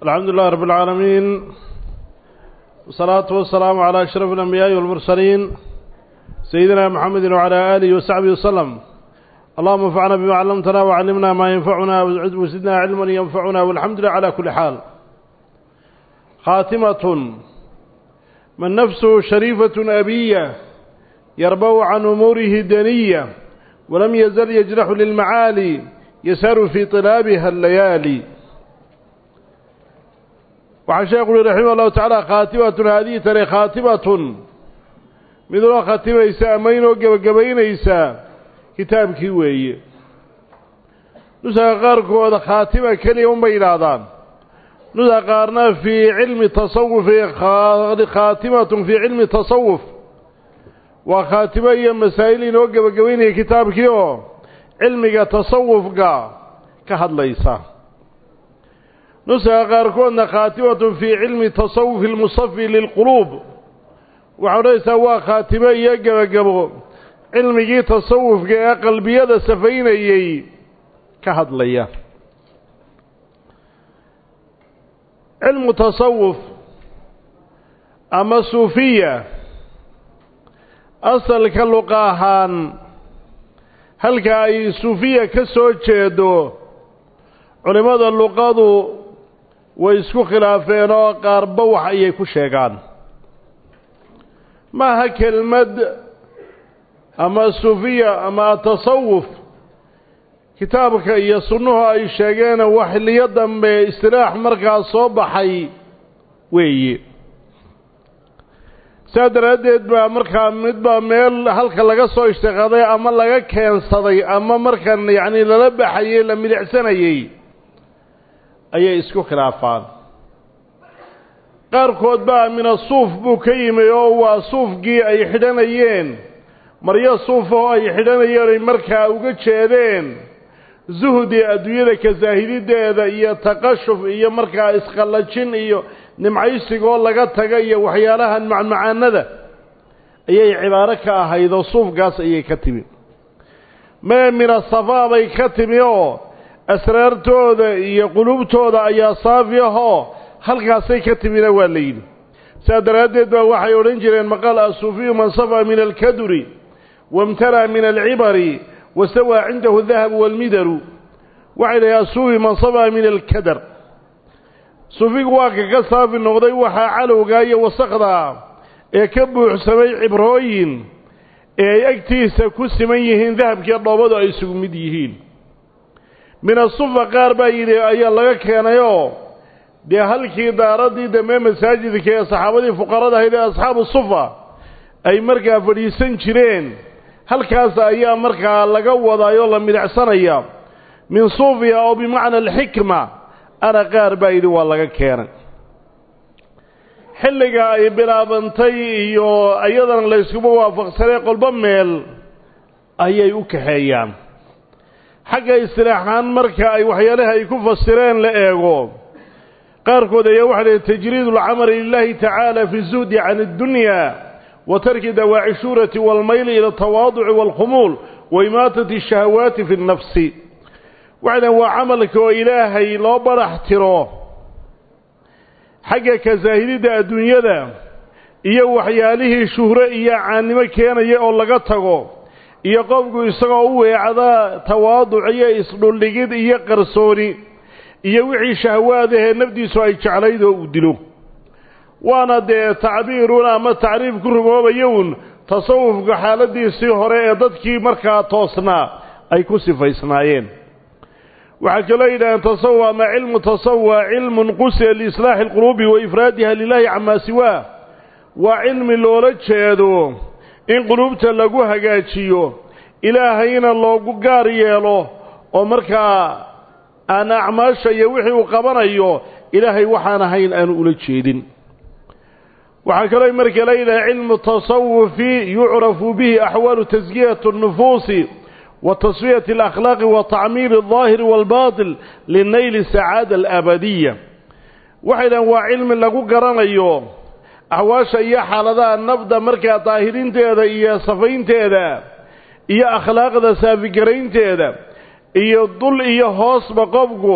الحمد لله رب العالمين والصلاة والسلام على أشرف الأنبياء والمرسلين سيدنا محمد وعلى آله وصحبه وسلم اللهم انفعنا بما علمتنا وعلمنا ما ينفعنا وزدنا علما ينفعنا والحمد لله على كل حال خاتمة من نفسه شريفة أبية يربو عن أموره دنية ولم يزل يجرح للمعالي يسار في طلابها الليالي waxaa sheekhu uhi raximah allahu tacaala khaatimatun haadihi tani khaatimatun mid loo khatimaysa ama inoo gebagabaynaysa kitaabkii weeye nusaga qaarkooda khaatima keliya unbay yidhaahdaan nusa qaarna fii cilmi tasawufi khaatimatun fii cilmi tasawuf waa khaatimo iyo masaa'il inoo gebagabaynaya kitaabkii oo cilmiga tasawufka ka hadlaysa nusaga qaarkoodna khaatimatun fii cilmi tasawufi lmusafi lilquluub waxaa odhanaysaa waa khaatimo iyo gebagabo cilmigii tasawufka ee qalbiyada safaynayey ka hadlaya cilmu tasawuf ama suufiya asalka luqa ahaan halka ay suufiya ka soo jeedo culimmada luqadu way isku khilaafeen oo qaarba wax ayay ku sheegaan maaha kelmad ama suufiya ama atasawuf kitaabka iyo sunnuhu ay sheegeen wax xilliyo dambe istilaax markaas soo baxay weeye saa daraaddeed baa markaa midbaa meel halka laga soo ishtiqaaday ama laga keensaday ama markan yacni lala baxayey la milicsanayey ayay isku khilaafaan qaarkood baa mina suuf buu ka yimi oo waa suufkii ay xidhanayeen maryo suuf oo ay xidhanayeen ay markaa uga jeedeen zuhdi adduunyada ka saahidideeda iyo taqashuf iyo markaa isqallajin iyo nimcaysigoo laga taga iyo waxyaalahan macmacaanada ayay cibaaro ka ahayd oo suufkaas ayay ka timi mee mina safaa bay ka timi oo asraartooda iyo qulubtooda ayaa saafi ahoo halkaasay ka timina waa la yidhi saa daraaddeed baa waxay odhan jireen maqal asuufiyu man safaa min alkaduri wamtala min alcibari wastawaa cindahu dahabu walmidaru waxay dhahay asuufi man safaa min alkadar suufigu waa ka ka saafi noqday waxaa calowgaa iyo wasakdaa ee ka buuxsamay cibrooyin ee ay agtiisa ku siman yihiin dahabkiiyo dhoobadu ay isugu mid yihiin min asufa qaar baa yidhi ayaa laga keenayoo dee halkii daaradii dambe masaajidka ee saxaabadii fuqarada ahayd ee asxaabu sufa ay markaa fadhiisan jireen halkaas ayaa markaa laga wadaayoo la midacsanaya min suufiya oo bimacna alxikma ana qaar baa yidhi waa laga keenay xilliga ay bilaabantay iyo iyadana layskuma waafaqsanay qolbo meel ayay u kaxeeyaan xagga istilaaxaan marka ay waxyaalaha ay ku fasireen la eego qaarkood ayaa waxay dhahen tajriid alcamali lilahi tacaala fi zuhdi can addunya wa tarki dawaaci shuurati waalmayli ila altawaaduci waalkhumuul wa imaatati ashahawaati fi nnafsi waxay dhahen waa camalka oo ilaahay loo barax tiro xagga kasaahididda adduunyada iyo waxyaalihii shuhro iyo caannimo keenaya oo laga tago iyo qofku isagoo u weecda tawaaduc iyo isdhuldhigid iyo qarsooni iyo wixii shahwaadahee nafdiisu ay jeclayd oo uu dilo waana dee tacbiirun ama tacriif ku rumoobayo un tasawufka xaaladiisii hore ee dadkii markaa toosnaa ay ku sifaysnaayeen waxaa kaloo yidhahdeen tasawuf ama cilmu tasawuf waa cilmun qusya liislaaxi alquluubi wa ifraadiha lilahi camaa siwaa waa cilmi loola jeedo in quluubta lagu hagaajiyo ilaahayna loogu gaar yeelo oo markaa aan acmaasha iyo wixii uu qabanayo ilaahay waxaan ahayn aanu ula jeedin waxaa kaloo marka la yidhaha cilmu tasawufi yucrafu bihi axwaalu taskiyati اnufuusi wa tasfiyati alakhlaaqi wa tacmiiri aldaahiri waalbaatil linayli sacaada alabadiya waxay dhahan waa cilmi lagu garanayo axwaasha iyo xaaladaha nafda markaa daahirinteeda iyo safaynteeda iyo akhlaaqda saafigaraynteeda iyo dul iyo hoosba qofku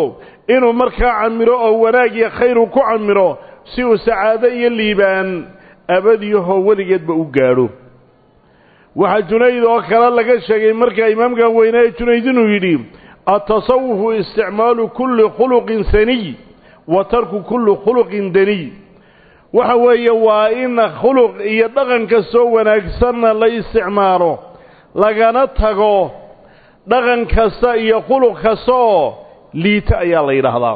inuu markaa camiro oo wanaag iyo khayru ku camiro si uu sacaado iyo liibaan abadiyahoo weligeedba u gaadho waxaa junayd oo kale laga sheegay markaa imaamkan weynaaye junayd inuu yidhi atasawufu isticmaalu kulli khuluqin saniy wa tarku kulli khuluqin daniy waxa weeye waa in khuluq iyo dhaqan kastoo wanaagsanna la isticmaalo lagana tago dhaqan kasta iyo khuluq kasta oo liita ayaa la yidhaahdaa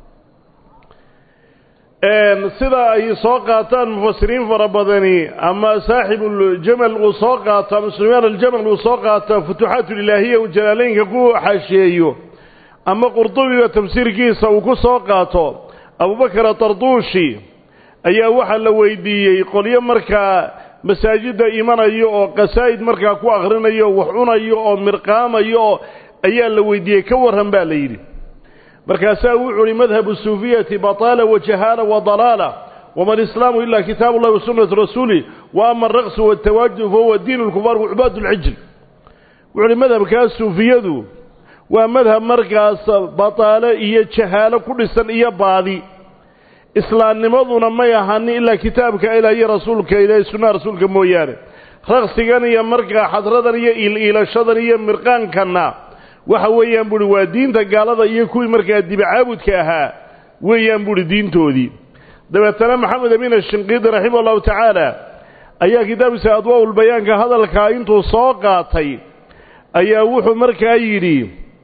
sida ay soo qaataan mufasiriin fara badani ama saaxibuuljamal uu soo qaato ama suleymaan aljamal uu soo qaato futuuxaatulilaahiya uu jalaaleynka ku xaashiyeeyo ama qurdubiga tafsiirkiisa uu ku soo qaato abubakar atarduushi ayaa waxaa la weydiiyey qolyo markaa masaajidda imanayo oo qasaa'id markaa ku akhrinayo wax cunayo oo mirqaamayo oo ayaa la weydiiyey ka warran baa la yidhi markaasaa wuxuu uhi madhabu suufiyati bataala wa jahaala wa dalaala wama alislaamu ila kitaabu ullahi wa sunnatu rasuuli wa ama alraqsu waltawaajud fahuwa diinu lkufaar wa cubaad lcijl wuxu uhi madhabkaas suufiyadu waa madhab markaas bataale iyo jahaalo ku dhisan iyo baadi islaamnimaduna may ahani ilaa kitaabka ilaah iyo rasuulka ilaah sunnaha rasuulka mooyaane raqsigan iyo markaa xadradan iyo iil-iilashadan iyo mirqaankanna waxa weeyaan buuhi waa diinta gaalada iyo kuwii markaa dibicaabudka ahaa weeyaan buuhi diintoodii dabeetana maxamed amiin ashinqiidi raximah allahu tacaala ayaa kitaabkiisa adwaa-ul bayaanka hadalkaa intuu soo qaatay ayaa wuxuu markaa yidhi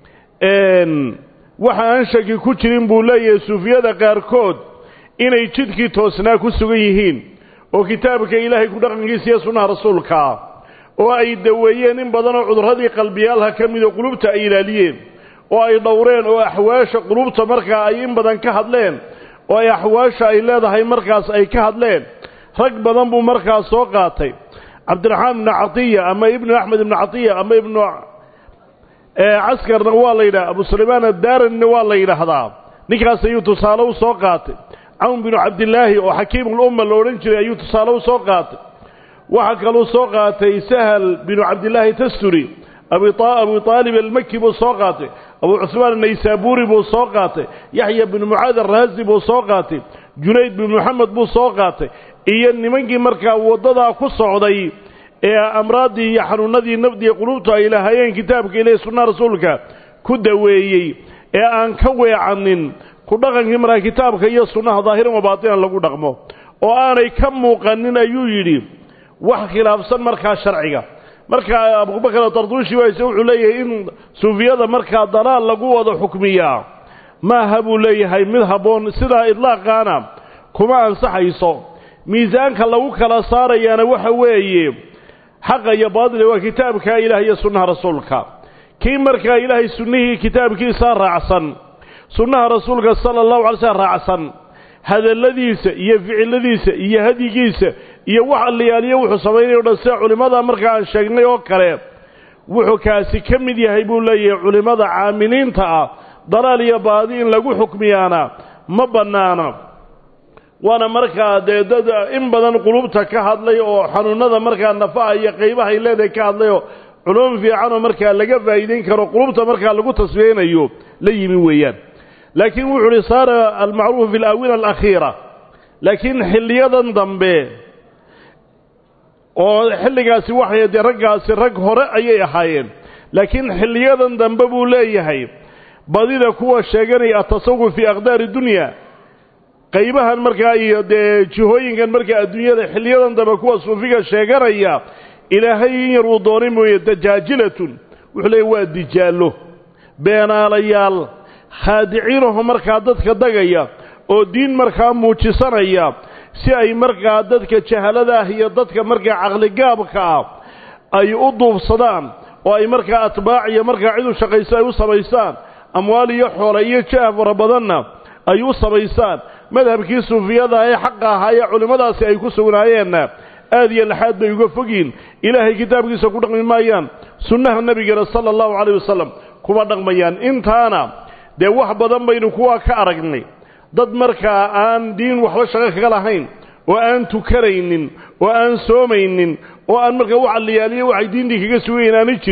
waxa aan shaki ku jirin buu leeyahay suufiyada qaarkood inay jidkii toosnaa ku sugan yihiin oo kitaabka ilaahay ku dhaqankiisa iyo sunnaha rasuulkaa oo ay daweeyeen in badanoo cudurradii qalbiyaalha ka midoo qulubta ay ilaaliyeen oo ay dhowreen oo axwaasha qulubta markaa ay in badan ka hadleen oo ay axwaasha ay leedahay markaas ay ka hadleen rag badan buu markaas soo qaatay cabdiraxmaan ibnu catiya ama ibnu axmed ibnu catiya ama ibnu caskarna waa la yidhaha abu sulaymaan adaaranina waa la yidhaahdaa ninkaas ayuu tusaale u soo qaatay cawn binu cabdilaahi oo xakiimulumma la odhan jiray ayuu tusaale u soo qaatay waxaa kaluu soo qaatay sahal binu cabdilaahi tasturi abu aalib almaki buu soo qaatay abu cusmaan anaysaabuuri buu soo qaatay yaxya binu mucaad araazi buu soo qaatay junayd binu moxamed buu soo qaatay iyo nimankii markaa waddadaa ku socday ee amraaddii iyo xanuunadii nafdiiyo qulubtu ay lahaayeen kitaabka ilahi sunnaha rasuulka ku daweeyey ee aan ka weecanin ku dhaqankii markaa kitaabka iyo sunnaha daahiran wa baatinan lagu dhaqmo oo aanay ka muuqanin ayuu yidhi wax khilaafsan markaa sharciga markaa abubakar atarduushi waase wuxuu leeyahay in suufiyada markaa dalaal lagu wada xukmiyaa maaha buu leeyahay mid habboon sidaa idlaaqaana kuma ansaxayso miisaanka lagu kala saarayaana waxa weeye xaqa iyo baadila waa kitaabka ilaah iyo sunnaha rasuulka kii markaa ilaahay sunnihii kitaabkiisa raacsan sunnaha rasuulka sala allahu alay slm raacsan hadalladiisa iyo ficiladiisa iyo hadyigiisa iyo wax alliyaaliyo wuxuu samaynayo o dhan sida culimmada markaa aan sheegnay oo kale wuxuu kaasi ka mid yahay buu leeyahay culimmada caamiliinta ah dalaal iyo baadi in lagu xukmiyaana ma bannaana waana markaa dee dad in badan qulubta ka hadlay oo xanuunada markaa nafaha iyo qaybahay leedahay ka hadlay oo culum fiicanoo markaa laga faa'iidayn karo qulubta markaa lagu tasfiyeynayo la yimi weeyaan laakiin wuxuu uhi saara almacruufu fi alaawina alakhiira laakiin xilliyadan dambe oo xilligaasi waxay dee raggaasi rag hore ayay ahaayeen laakiin xilliyadan dambe buu leeyahay badida kuwa sheeganaya atasawuf fii aqdaari dunya qaybahan markaa iyo dee jihooyinkan markaa adduunyada xilliyadan dambe kuwa suufiga sheeganaya ilaahay in yar uu doonay mooye dajaajilatun wuxuu leeyahy waa dijaallo beenaalayaal khaadiciinaho markaa dadka dagaya oo diin markaa muujisanaya si ay markaa dadka jahalada ah iyo dadka markaa caqligaabka ah ay u duubsadaan oo ay markaa atbaac iyo markaa cid u shaqayso ay u samaystaan amwaal iyo xoole iyo jaah fara badanna ay u samaystaan madhabkii suufiyada ee xaqa ahaa ee culimmadaasi ay ku sugnaayeenna aad iyo laxaad bay uga fogyiin ilaahay kitaabkiisa ku dhaqmi maayaan sunnaha nebigana sala allahu calayh wasalam kuma dhaqmayaan intaana dee wax badan baynu kuwaa ka aragnay dad markaa aan diin waxba shaqo kaga lahayn oo aan tukanaynin oo aan soomaynin oo aan markaa wax alliyaaliyo waxay diintii kaga sugayen aanay jirin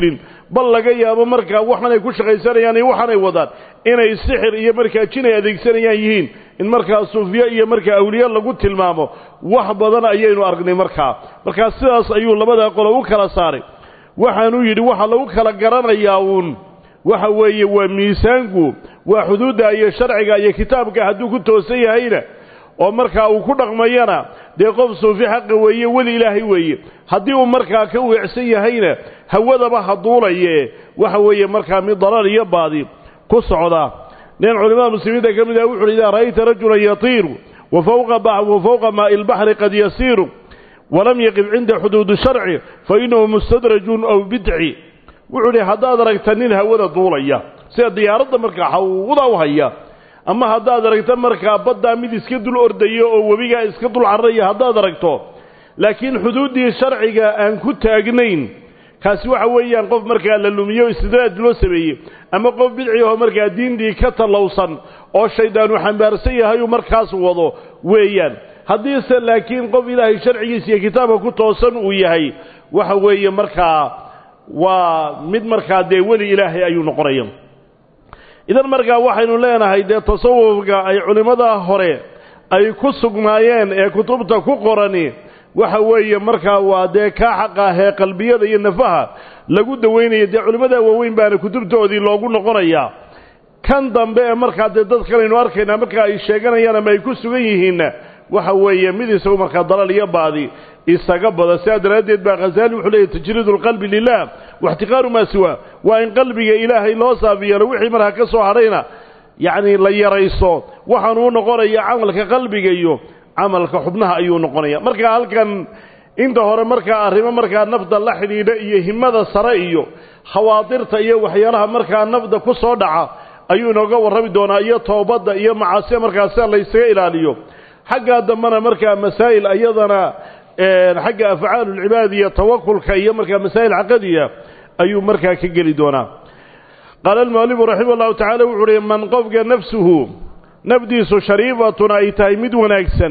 bal laga yaabo markaa waxaanay ku shaqaysanayaan iyo waxaanay wadaan inay sixir iyo markaa jin ay adeegsanayaan yihiin in markaa suufyo iyo markaa awliye lagu tilmaamo wax badan ayaynu aragnay markaa markaa sidaas ayuu labadaa qolo u kala saaray waxaanuu yidhi waxa lagu kala garanayaa uun waxa weeye waa miisaanku waa xuduudda iyo sharciga iyo kitaabka hadduu ku toosan yahayna oo markaa uu ku dhaqmayana dee qof suufi xaqa weeye weli ilaahay weeye haddii uu markaa ka weecsan yahayna hawadaba haduulaye waxa weeye markaa mid dalal iyo baadi ku socdaa nin culimada muslimiinta ka mid ah wuxuuhi idaa ra'ayta rajulan yatiiru wa fawqa wa fawqa maa'i ilbaxri qad yasiiru walam yaqif cinda xuduudi sharci fa innahu mustadrajun aw bidci wuxuu idhi haddaad aragta nin hawada duulaya sida diyaaradda markaa hawda u haya ama haddaad aragto markaa baddaa mid iska dul ordayo oo webigaa iska dul cararaya haddaad aragto laakiin xuduuddii sharciga aan ku taagnayn kaasi waxa weeyaan qof markaa la lumiyo istidraaj loo sameeyey ama qof bidci oo markaa diintii ka tallowsan oo shayddaanu xambaarsan yahayuu markaas wado weeyaan haddiise laakiin qof ilaahay sharcigiisa iyo kitaabka ku toosan uu yahay waxa weeye markaa waa mid markaa dee weli ilaahay ayuu noqonaya idan markaa waxaynu leenahay dee tasawufka ay culimmada hore ay ku sugnaayeen ee kutubta ku qorani waxa weeye markaa waa dee kaa xaq ahee qalbiyada iyo nafaha lagu dawaynaya dee culimmada waaweyn baana kutubtoodii loogu noqonayaa kan dambe ee markaa dee dad kalaynu arkaynaa markaa ay sheeganayaan ama ay ku sugan yihiinna waxa weeye mid isagu markaa dalal iyo baadi isaga bada sidaa daraaddeed baa khasaali wuxuu leeyahy tajriidu alqalbi lilah waxtiqaaru maa siwaa waa in qalbiga ilaahay loo saafi yeelo wixii markaa ka soo hadhayna yacni la yarayso waxaanuu noqonaya camalka qalbiga iyo camalka xubnaha ayuu noqonaya markaa halkan inta hore markaa arrimo markaa nafda la xidhiidha iyo himada sare iyo khawaadirta iyo waxyaalaha markaa nafda ku soo dhaca ayuu inooga warrami doonaa iyo toobadda iyo macaasida markaa sida laysaga ilaaliyo xaggaa dambena markaa masaa'il iyadana xagga afcaalulcibaad iyo tawakulka iyo markaa masaa'il caqadiya ayuu markaa ka geli doonaa qaala almualifu raximah allahu tacala wuxu uhi man qofka nafsuhu nafdiisu shariifatun ay tahay mid wanaagsan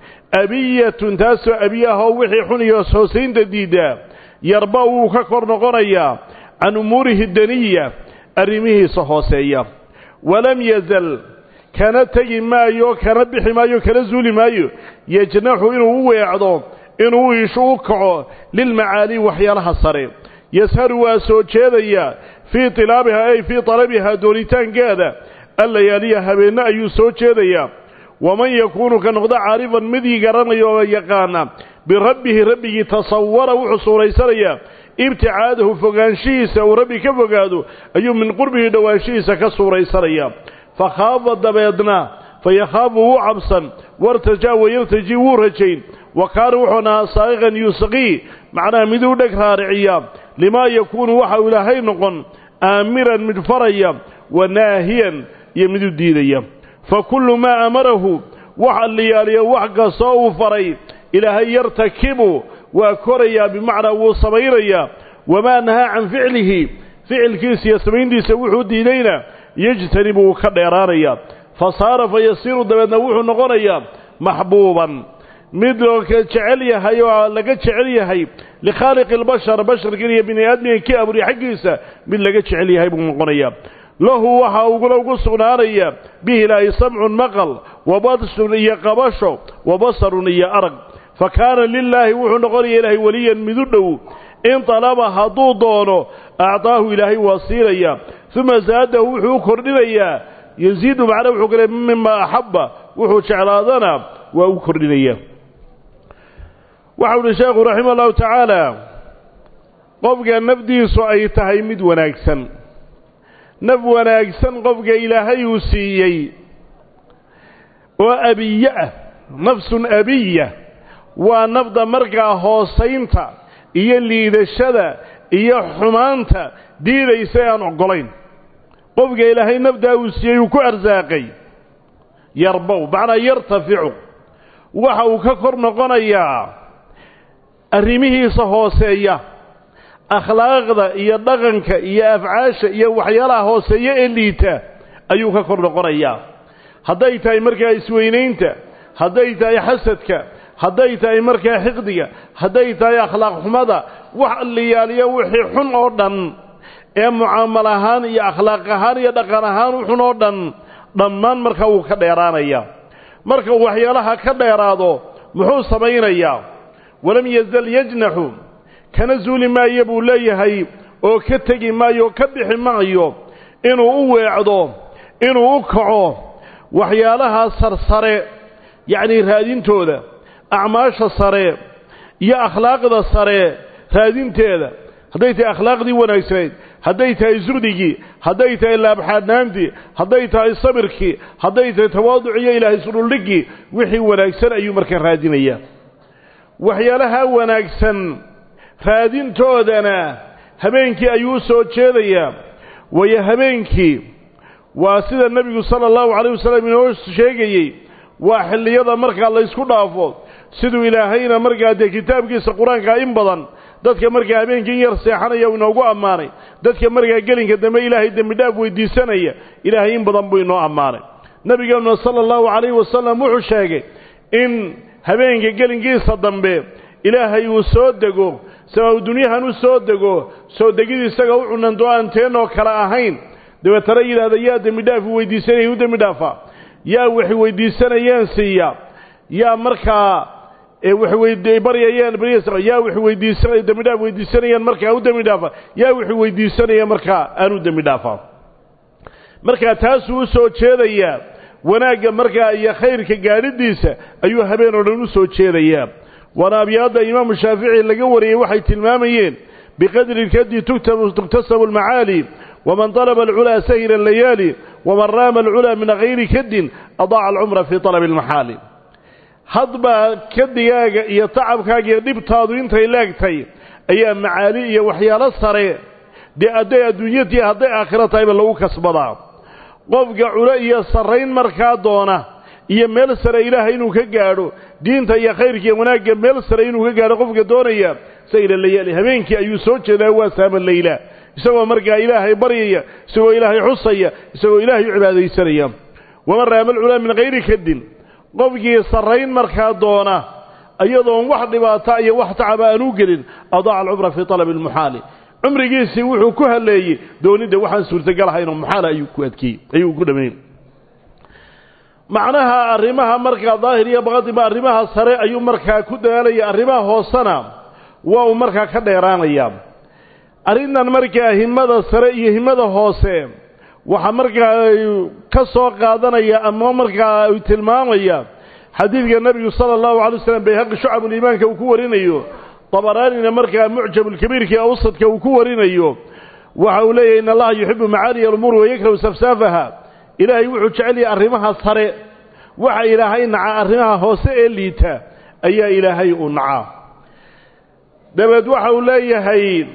abiyatun taasoo abiy ah oo wixii xun iyo hoosaynta diiddaa yarba wuu ka kor noqonayaa can umuurihi daniya arrimihiisa hooseeya walam yazal kana tegi maayo kana bixi maayo kana zuuli maayo yajnaxu inuu u weecdo inuu iishu u kaco lilmacaali waxyaalaha sare yasharu waa soo jeedaya fii tilaabiha ay fii talabihaa doonitaankeeda allayaaliya habeenno ayuu soo jeedayaa waman yakuunu ka noqdo caarifan midii garanaya oo yaqaana birabbihi rabbigii tasawara wuxuu suuraysanayaa ibticaadahu fogaanshihiisa uu rabbi ka fogaado ayuu min qurbihi dhowaanshihiisa ka suuraysanayaa fakhaafa dabeedna fayakhaafu wuu cabsan wartajaa wayartaji wuu rajayn wa kaana wuxuu nahaa saa'iqan yusqii macnaha miduu dheg raariciya limaa yakuunu waxa uu ilaahay noqon aamiran mid faraya wa naahiyan iyo miduu diidaya fa kullu maa amarahu waxa liyaaliyo wax kastoo uu faray ilaahay yartakibu waa korayaa bimacnaa wuu samaynayaa wamaa nahaa can ficlihi ficilkiisa iyo samayntiisa wuxuu diidayna yejtanibu wuu ka dheeraanayaa fa saara fa yasiiru dabeedna wuxuu noqonayaa maxbuuban mid loo jecel yahay oo laga jecel yahay likhaaliqi albashar basharkan iyo bini aadmigan kii abuuriy xaggiisa mid laga jecel yahay buu noqonayaa lahu waxaa ugula ugu sugnaanaya bihi ilaahay samcun maqal wa badshun iyo qabasho wa basarun iyo arag fa kaana lilaahi wuxuu noqonaya ilaahay weliyan midu dhow in talaba hadduu doono acdaahu ilaahay waa siinaya uma zaadahu wuxuu u kordhinayaa yasiidu macnaa wuxuu kale mima axabba wuxuu jeclaadana waa u kordhinaya waxau uhi sheekhu raxima allahu tacaala qofka nafdiisu ay tahay mid wanaagsan naf wanaagsan qofka ilaahay uu siiyey oo abiye ah nafsun abiya waa nafda markaa hoosaynta iyo liidashada iyo xumaanta diidaysa ee aan oggolayn qofka ilaahay nafdaa uu siiyey uu ku arsaaqay yarbow macnaa yartaficu waxa uu ka kor noqonayaa arrimihiisa hooseeya akhlaaqda iyo dhaqanka iyo afcaasha iyo waxyaalaha hooseeya ee liita ayuu ka kor noqonayaa hadday tahay markaa isweynaynta hadday tahay xasadka hadday tahay markaa xiqdiga hadday tahay akhlaaq xumada wax liyaaliya wixii xun oo dhan ee mucaamal ahaan iyo akhlaaq ahaan iyo dhaqan ahaan wuxun oo dhan dhammaan markaa wuu ka dheeraanaya marka uu waxyaalaha ka dheeraado muxuu samaynayaa walam yazal yajnaxu kana zuuli maayo buu leeyahay oo ka tegi maayo oo ka bixi maayo inuu u weecdo inuu u kaco waxyaalaha sarsare yacnii raadintooda acmaasha sare iyo akhlaaqda sare raadinteeda hadday tahay akhlaaqdii wanaagsanayd hadday tahay zuhdigii hadday tahay laabxaadnaantii hadday tahay sabirkii hadday tahay tawaaduc iyo ilaahay isudhuldhiggii wixii wanaagsan ayuu markaa raadinayaa waxyaalaha wanaagsan raadintoodana habeenkii ayuu u soo jeedayaa waayo habeenkii waa sida nebigu sala allahu calayh wasalam inoo sheegayey waa xilliyada markaa laysku dhaafo siduu ilaahayna markaa dee kitaabkiisa qur-aanka in badan dadka markaa habeenkii yar seexanaya uu inoogu ammaanay dadka markaa gelinka dambe ilaahay dembidhaaf weydiisanaya ilaahay in badan buu inoo ammaanay nebigeenuna sala allahu calayhi wasalam wuxuu sheegay in habeenka gelinkiisa dambe ilaahay uu soo dego sababu dunyahan u soo dego soo degid isaga u cunanto aan teenoo kale ahayn dabeetana yidhaahda yaa dembidhaafu weydiisanaya u dembi dhaafa yaa wax weydiisanayeen siiya yaa markaa baryayeen yaa wax weydiisanay dembidhaaf weydiisanayeen markaa u dembi dhaafa yaa wax weydiisanaya markaa aan u dembi dhaafa markaa taasuu u soo jeedayaa wanaagga markaa iyo khayrka gaadhidiisa ayuu habeen oo dhan u soo jeedayaa waana abyaadda imaamu shaafici laga wariyey waxay tilmaamayeen biqadri lkadi tuktasabu almacaali waman طalaba alculaa sahila alayaali waman raama alculaa min hayri kadin adaaca alcumra fii talabi almaxaali hadba kadigaaga iyo tacabkaaga iyo dhibtaadu intay leegtay ayaa macaali iyo waxyaalo sare dee hadday adduunyatii hadday aakhiro tahayba lagu kasbadaa qofka culo iyo sarrayn markaa doona iyo meel sare ilaahay inuu ka gaadho diinta iyo khayrka iyo wanaagga meel sare inuu ka gaadho qofka doonaya sayla layaali habeenkii ayuu soo jeedaa waa saama layla isagoo markaa ilaahay baryaya isagoo ilaahay xusaya isagoo ilaahay u cibaadaysanaya waman raama alculaa min hayri kadin qofkii sarrayn markaa doona iyadoon wax dhibaata iyo wax tacaba aan u gelin adaaca alcumra fii talabi almuxaali cumrigiisii wuxuu ku haleeyey doonidda waxaan suurtagal ahaynoo muxaala ayuu ku adkeeyey ayuu ku dhameeyey macnaha arrimaha markaa daahir iyo baqadiba arrimaha sare ayuu markaa ku dadaalaya arrimaha hoosena waa uu markaa ka dheeraanaya arrintan markaa himada sare iyo himada hoose waxaa markaa ka soo qaadanaya ama markaa tilmaamaya xadiidka nebigu sala allahu alay waslam bayhaqi shucabuliimaanka uu ku warinayo dabaraanina markaa mucjabulkabiirka awsadka uu ku warinayo waxa uu leeyahy in allaha yuxibu macaaliya alumuur wayakrahu safsaafaha ilaahay wuxuu jecel yahay arrimaha sare waxa ilaahay naca arrimaha hoose ee liita ayaa ilaahay u nacaa dabeed waxa uu leeyahay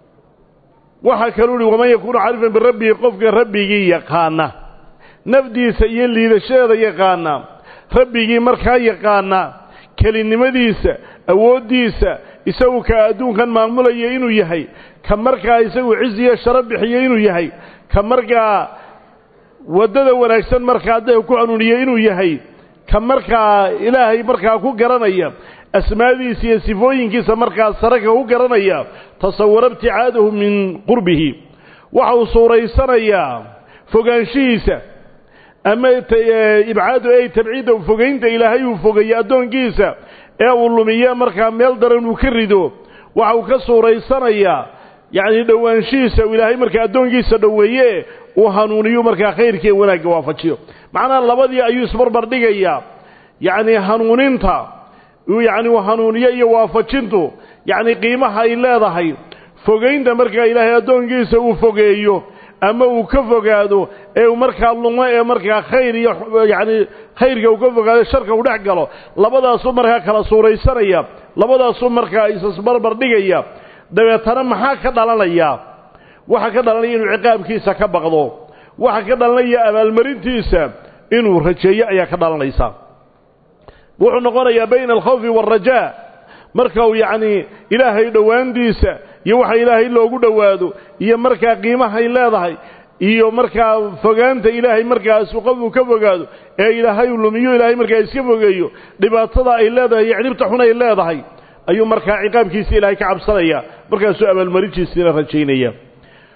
waxa kaluu uhi waman yakuunu carifan birabbihi qofka rabbigii yaqaana nafdiisa iyo liidashadeeda yaqaana rabbigii markaa yaqaana kelinimadiisa awooddiisa isagu ka adduunkan maamulaya inuu yahay ka markaa isagu ciz iyo sharo bixiyo inuu yahay ka markaa waddada wanaagsan markaa dee ku hanuuniye inuu yahay ka markaa ilaahay markaa ku garanaya asmaadiisa iyo sifooyinkiisa markaa sare ka ku garanaya tasawara ibticaadahu min qurbihi waxa uu suuraysanayaa fogaanshihiisa ama ibcaadu ay tabciidda fogaynta ilaahay uu fogeeyo addoonkiisa ee uu lumiye markaa meel daran uu ka rido waxa uu ka suuraysanayaa yacni dhowaanshihiisa uu ilaahay markaa addoonkiisa dhoweeye uu hanuuniyo markaa khayrkii wanaagga waafajiyo macnaha labadii ayuu isbarbar dhigayaa yacni hanuuninta yacni uu hanuuniyo iyo waafajintu yacni qiimaha ay leedahay fogaynta markaa ilaahay addoonkiisa uu fogeeyo ama uu ka fogaado ee uu markaa lumo ee markaa khayr iyo yacni khayrka uu ka fogaado sharka uu dhex galo labadaasuu markaa kala suuraysanaya labadaasuu markaa isisbarbar dhigaya dabeetana maxaa ka dhalanaya waxaa ka dhalanaya inuu ciqaabkiisa ka baqdo waxaa ka dhalanaya abaalmarintiisa inuu rajeeyo ayaa ka dhalanaysa wuxuu noqonayaa bayna alkhawfi waalrajaa marka uu yacnii ilaahay dhowaandiisa iyo waxa ilaahay loogu dhowaado iyo markaa qiimahay leedahay iyo markaa fogaanta ilaahay markaas qofuu ka fogaado ee ilaahay uu lumiyo ilaahay markaa iska fogeeyo dhibaatada ay leedahay iyo cidhibta xun ay leedahay ayuu markaa ciqaabkiisa ilaahay ka cabsanaya markaasuu abaalmarintiisiina rajaynaya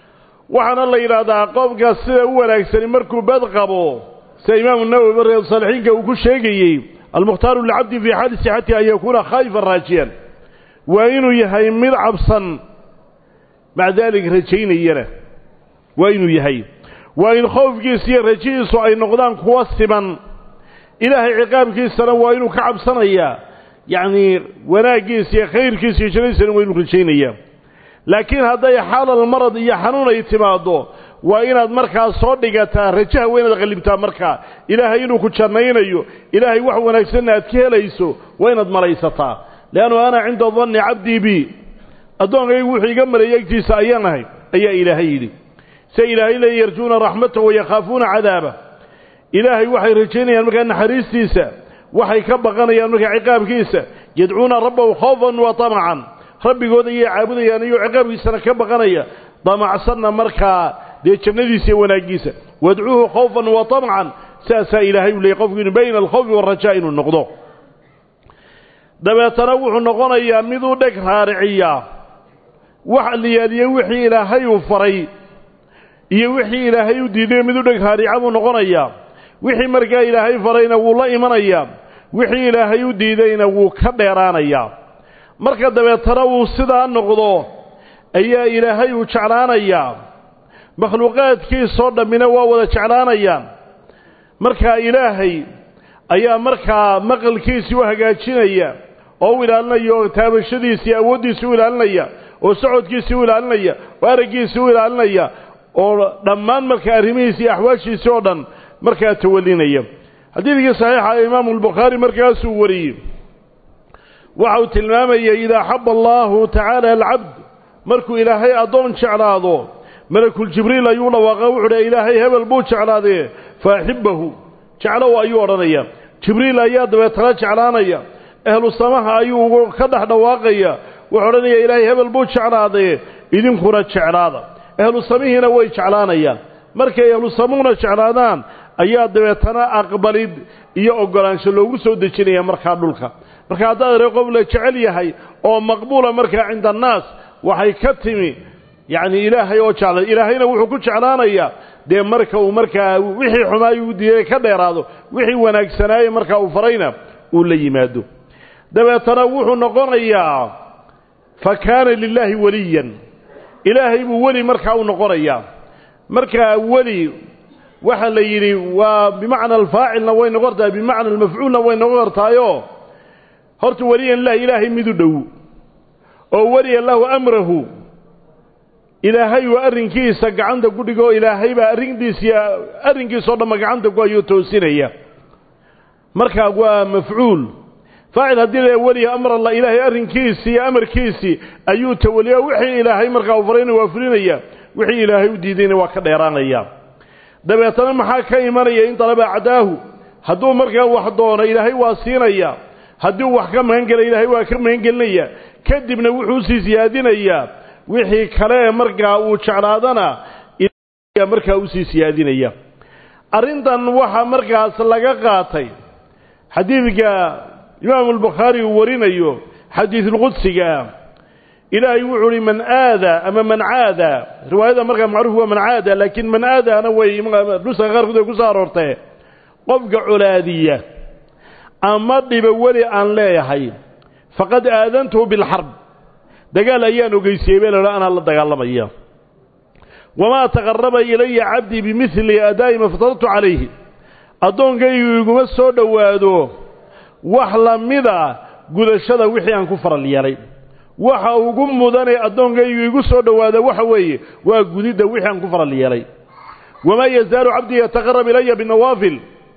waxaana la yidhaahdaa qofka sida u wanaagsani markuu bad qabo sida imaamu nawowi reer saalixiinka uu ku sheegayey almukhtaaru licabdi fii xaali sixatihi an yakuuna khaa'ifan raajiyan waa inuu yahay mid cabsan maca daalik rajaynayana waa inuu yahay waa in khoofkiisa iyo rajihiisu ay noqdaan kuwa siman ilaahay ciqaabkiisana waa inuu ka cabsanayaa yacnii wanaaggiisa iyo khayrkiisa iyo jannadiisana waa inuu rajaynayaa laakiin hadday xaalal marad iyo xanuun ay timaaddo waa inaad markaa soo dhigataa rajaha waa inaad qallibtaa markaa ilaahay inuu ku jannaynayo ilaahay wax wanaagsanna aad ka helayso waa inaad malaysataa leannu ana cinda danni cabdii bi addoonkaygu wuxuu iga maleeyey agtiisa ayaan ahay ayaa ilaahay yidhi se ilaahay leey yarjuuna raxmatahu wayakhaafuuna cadaaba ilaahay waxay rajaynayaan markaa naxariistiisa waxay ka baqanayaan markaa ciqaabkiisa yadcuuna rabbahu khoofan wa tamacan rabbigooda ayay caabudayaan iyoo ciqaabkiisana ka baqanaya damacsanna markaa dee jannadiisa iyo wanaaggiisa wadcuuhu khawfan wa tamcan saasaa ilaahay u leeyay qofku inu bayna alkhawfi waalrajaa inuu noqdo dabeetana wuxuu noqonayaa miduu dheg raariciyaa wax liyaaliye wixii ilaahay uu faray iyo wixii ilaahay u diiday miduu dheg raarica buu noqonayaa wixii markaa ilaahay farayna wuu la imanayaa wixii ilaahay u diidayna wuu ka dheeraanayaa marka dabeetana uu sidaa noqdo ayaa ilaahay uu jeclaanayaa makhluuqaadkiisoo dhammina waa wada jeclaanayaan markaa ilaahay ayaa markaa maqalkiisii u hagaajinaya oo u ilaalinaya oo taabashadiisii awooddiisii u ilaalinaya oo socodkiisii u ilaalinaya oo araggiisii u ilaalinaya oo dhammaan markaa arrimihiisii iyo axwaashiisii oo dhan markaa tawalinaya xadiidkii saxiixa ee imaamu albukhaari markaasuu wariyey waxa uu tilmaamayay idaa axaba allaahu tacaala alcabd markuu ilaahay addoon jeclaado malakuljibriil ayuu dhawaaqa wuxuu dha ilaahay hebel buu jeclaadee fa axibbahu jeclow ayuu odhanaya jibriil ayaa dabeetana jeclaanaya ahlu samaha ayuu ka dhex dhawaaqaya wuxuu odhanaya ilaahay hebel buu jeclaadee idinkuna jeclaada ahlu samihiina way jeclaanayaan markay ahlu samuhuna jeclaadaan ayaa dabeetana aqbalid iyo oggolaansho loogu soo dejinaya markaa dhulka marka haddaad ree qof la jecel yahay oo maqbuula markaa cinda annaas waxay ka timi yacni ilaahay oo jeclay ilaahayna wuxuu ku jeclaanayaa dee marka uu markaa wixii xumaayuu u diiday ka dheeraado wixii wanaagsanaaye markaa uu farayna uu la yimaado dabeetana wuxuu noqonayaa fa kaana lilaahi weliyan ilaahay buu weli markaa u noqonayaa markaa weli waxa la yidhi waa bimacna alfaacilna way noqon tahay bimacna almafcuulna way noqon kartaayo horta weliyan lah ilaahay midu dhow oo weliya lahu amrahu ilaahay waa arrinkiisa gacanta ku dhigoo ilaahay baa arrintiisiiy arrinkiisao dhanba gacanta ku ayuu toosinaya markaa waa mafcuul faacil haddii la weliya amr allah ilaahay arrinkiisii iyo amarkiisii ayuu tawaliya wixii ilaahay markaa u farayna waa fulinaya wixii ilaahay u diidayna waa ka dheeraanaya dabeetana maxaa ka imanaya in dalaba cadaahu hadduu markaa wax doono ilaahay waa siinaya haddii uu wax ka magan gela ilaahay waa ka magan gelinaya kadibna wuxuu usii siyaadinayaa wixii kale ee markaa uu jeclaadana markaa usii siyaadinaya arrintan waxaa markaas laga qaatay xadiidka imaamu albukhaari uu warinayo xadiidulqudsigaa ilaahay wuxuu uhi man aada ama man caada riwaayada markaa macruuf waa man caada laakiin man aadaana way nuska qaarkood ay ku soo aroortee qofka colaadiya ama dhiba weli aan leeyahay faqad aadantuhu bilxarb dagaal ayaan ogeysiiyey bee laha anaa la dagaalamaya wamaa taqaraba ilaya cabdii bimidli adaa'i ma ftaradtu calayhi addoonkaygu iguma soo dhowaado wax la mida gudashada wixii aan ku faral yeelay waxa ugu mudanee addoonkaygu igu soo dhowaada waxa weeye waa gudidda wixii aan ku faral yeelay wamaa yazaalu cabdii yataqarab ilaya binawaafil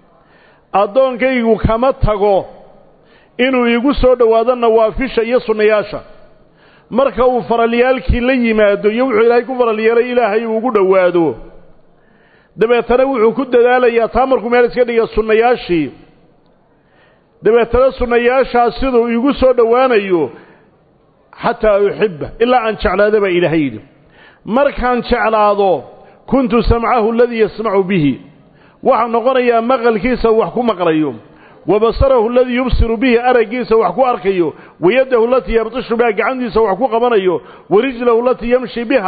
addoonkaygu kama tago inuu iigu soo dhowaado nawaafisha iyo sunnayaasha marka uu faralyaalkii la yimaado iyo wuxuu ilaahay ku faral yeelay ilaahay uu ugu dhowaado dabeetana wuxuu ku dadaalayaa taa markuu meel iska dhiga sunnayaashii dabeetana sunnayaashaas siduu iigu soo dhowaanayo xataa uxibba ilaa aan jeclaado baa ilaahay yidhi markaan jeclaado kuntu samcahu aladii yasmacu bihi waxaa noqonayaa maqalkiisa wax ku maqlayo wa basarahu aladii yubsiru bihi araggiisa wax ku arkayo wayadahu alatii yabtishu biha gacantiisa wax ku qabanayo wa rijlahu alatii yamshi biha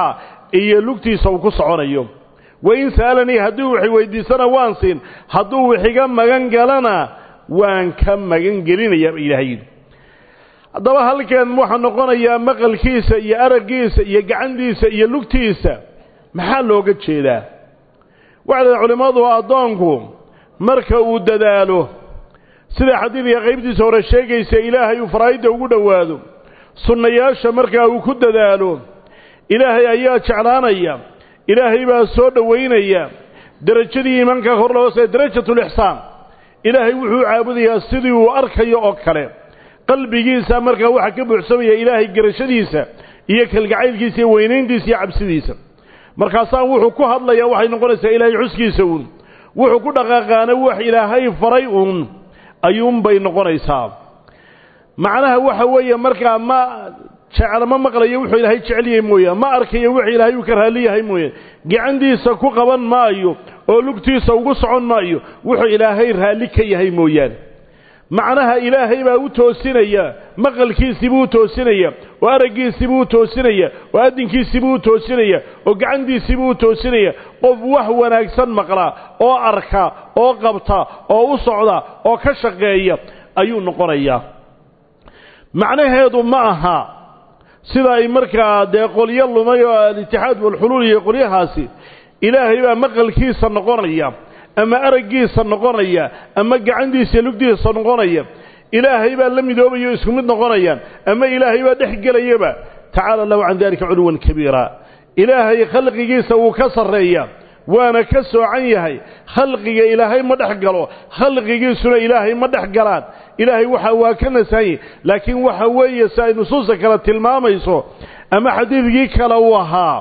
iyo lugtiisa uu ku soconayo wain sa'alanii hadduu wax weydiisana waan siin hadduu wixiga magan galana waan ka magan gelinayaa ba ilaahay yidhi haddaba halkan waxaa noqonayaa maqalkiisa iyo araggiisa iyo gacantiisa iyo lugtiisa maxaa looga jeedaa waxay dhahay culimmadu addoonku marka uu dadaalo sida xadiidka qaybtiisa hore sheegaysa ilaahay uu faraa'idda ugu dhowaado sunnayaasha markaa uu ku dadaalo ilaahay ayaa jeclaanaya ilaahay baa soo dhowaynaya derajadii iimaanka hor loo se darajatulixsaan ilaahay wuxuu caabudayaa sidii uu arkayo oo kale qalbigiisa markaa waxaa ka buuxsamaya ilaahay garashadiisa iyo kalgacaylkiisa iyo weynayntiisa iyo cabsidiisa markaasaa wuxuu ku hadlayaa waxay noqonaysaa ilaahay xuskiisa uun wuxuu ku dhaqaaqaana wax ilaahay faray uun ayuunbay noqonaysaa macnaha waxa weeye markaa ma jecel ma maqlayo wuxuu ilaahay jecel yahay mooyaan ma arkayo wuxuu ilaahay uu ka raalli yahay mooyaan gacantiisa ku qaban maayo oo lugtiisa ugu socon maayo wuxuu ilaahay raalli ka yahay mooyaane macnaha ilaahay baa u toosinaya maqalkiisiibuu u toosinaya oo araggiisiibuu u toosinaya oo addinkiisiibuu u toosinaya oo gacantiisiibuu u toosinaya qof wax wanaagsan maqla oo arka oo qabta oo u socda oo ka shaqeeya ayuu noqonayaa macnaheedu ma aha sida ay markaa dee qolyo lumay oo alitixaad walxuluul iyo qolyahaasi ilaahay baa maqalkiisa noqonaya ama araggiisa noqonaya ama gacantiisa lugtiisa noqonaya ilaahay baa la midoobaya o isku mid noqonayaan ama ilaahay baa dhex gelayaba tacaala allahu can dalika culuwan kabiira ilaahay khalqigiisa wuu ka sarreeya waana ka soocan yahay khalqiga ilaahay ma dhex galo khalqigiisuna ilaahay ma dhex galaan ilaahay waxa waa ka nasahanyay laakiin waxa weeye si ay nusuusta kale tilmaamayso ama xadiidkii kale uu ahaa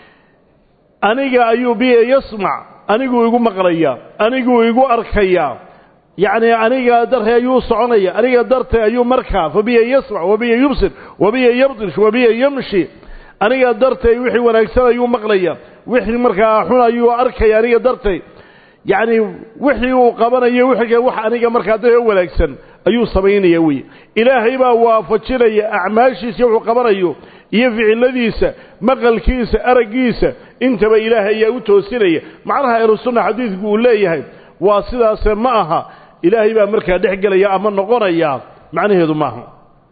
aniga ayuu biya yasmac aniguu igu maqlaya aniguu igu arkaya yacni aniga dartay ayuu soconaya aniga dartay ayuu markaa fa biya yasmac wa biya yubsir wa biya yabdish wa biya yamshi aniga dartay wixii wanaagsan ayuu maqlaya wixii markaa xun ayuu arkaya aniga dartay yacni wixii uu qabanayo wixii wax aniga markaa da wanaagsan ayuu samaynaya wey ilaahay baa waafajinaya acmaashiisa wuxuu qabanayo iyo ficiladiisa maqalkiisa araggiisa intaba ilaahay ayaa u toosinaya macnaha ahlusunna xadiidku uu leeyahay waa sidaase ma aha ilaahay baa markaa dhex gelaya ama noqonaya macnaheedu maaha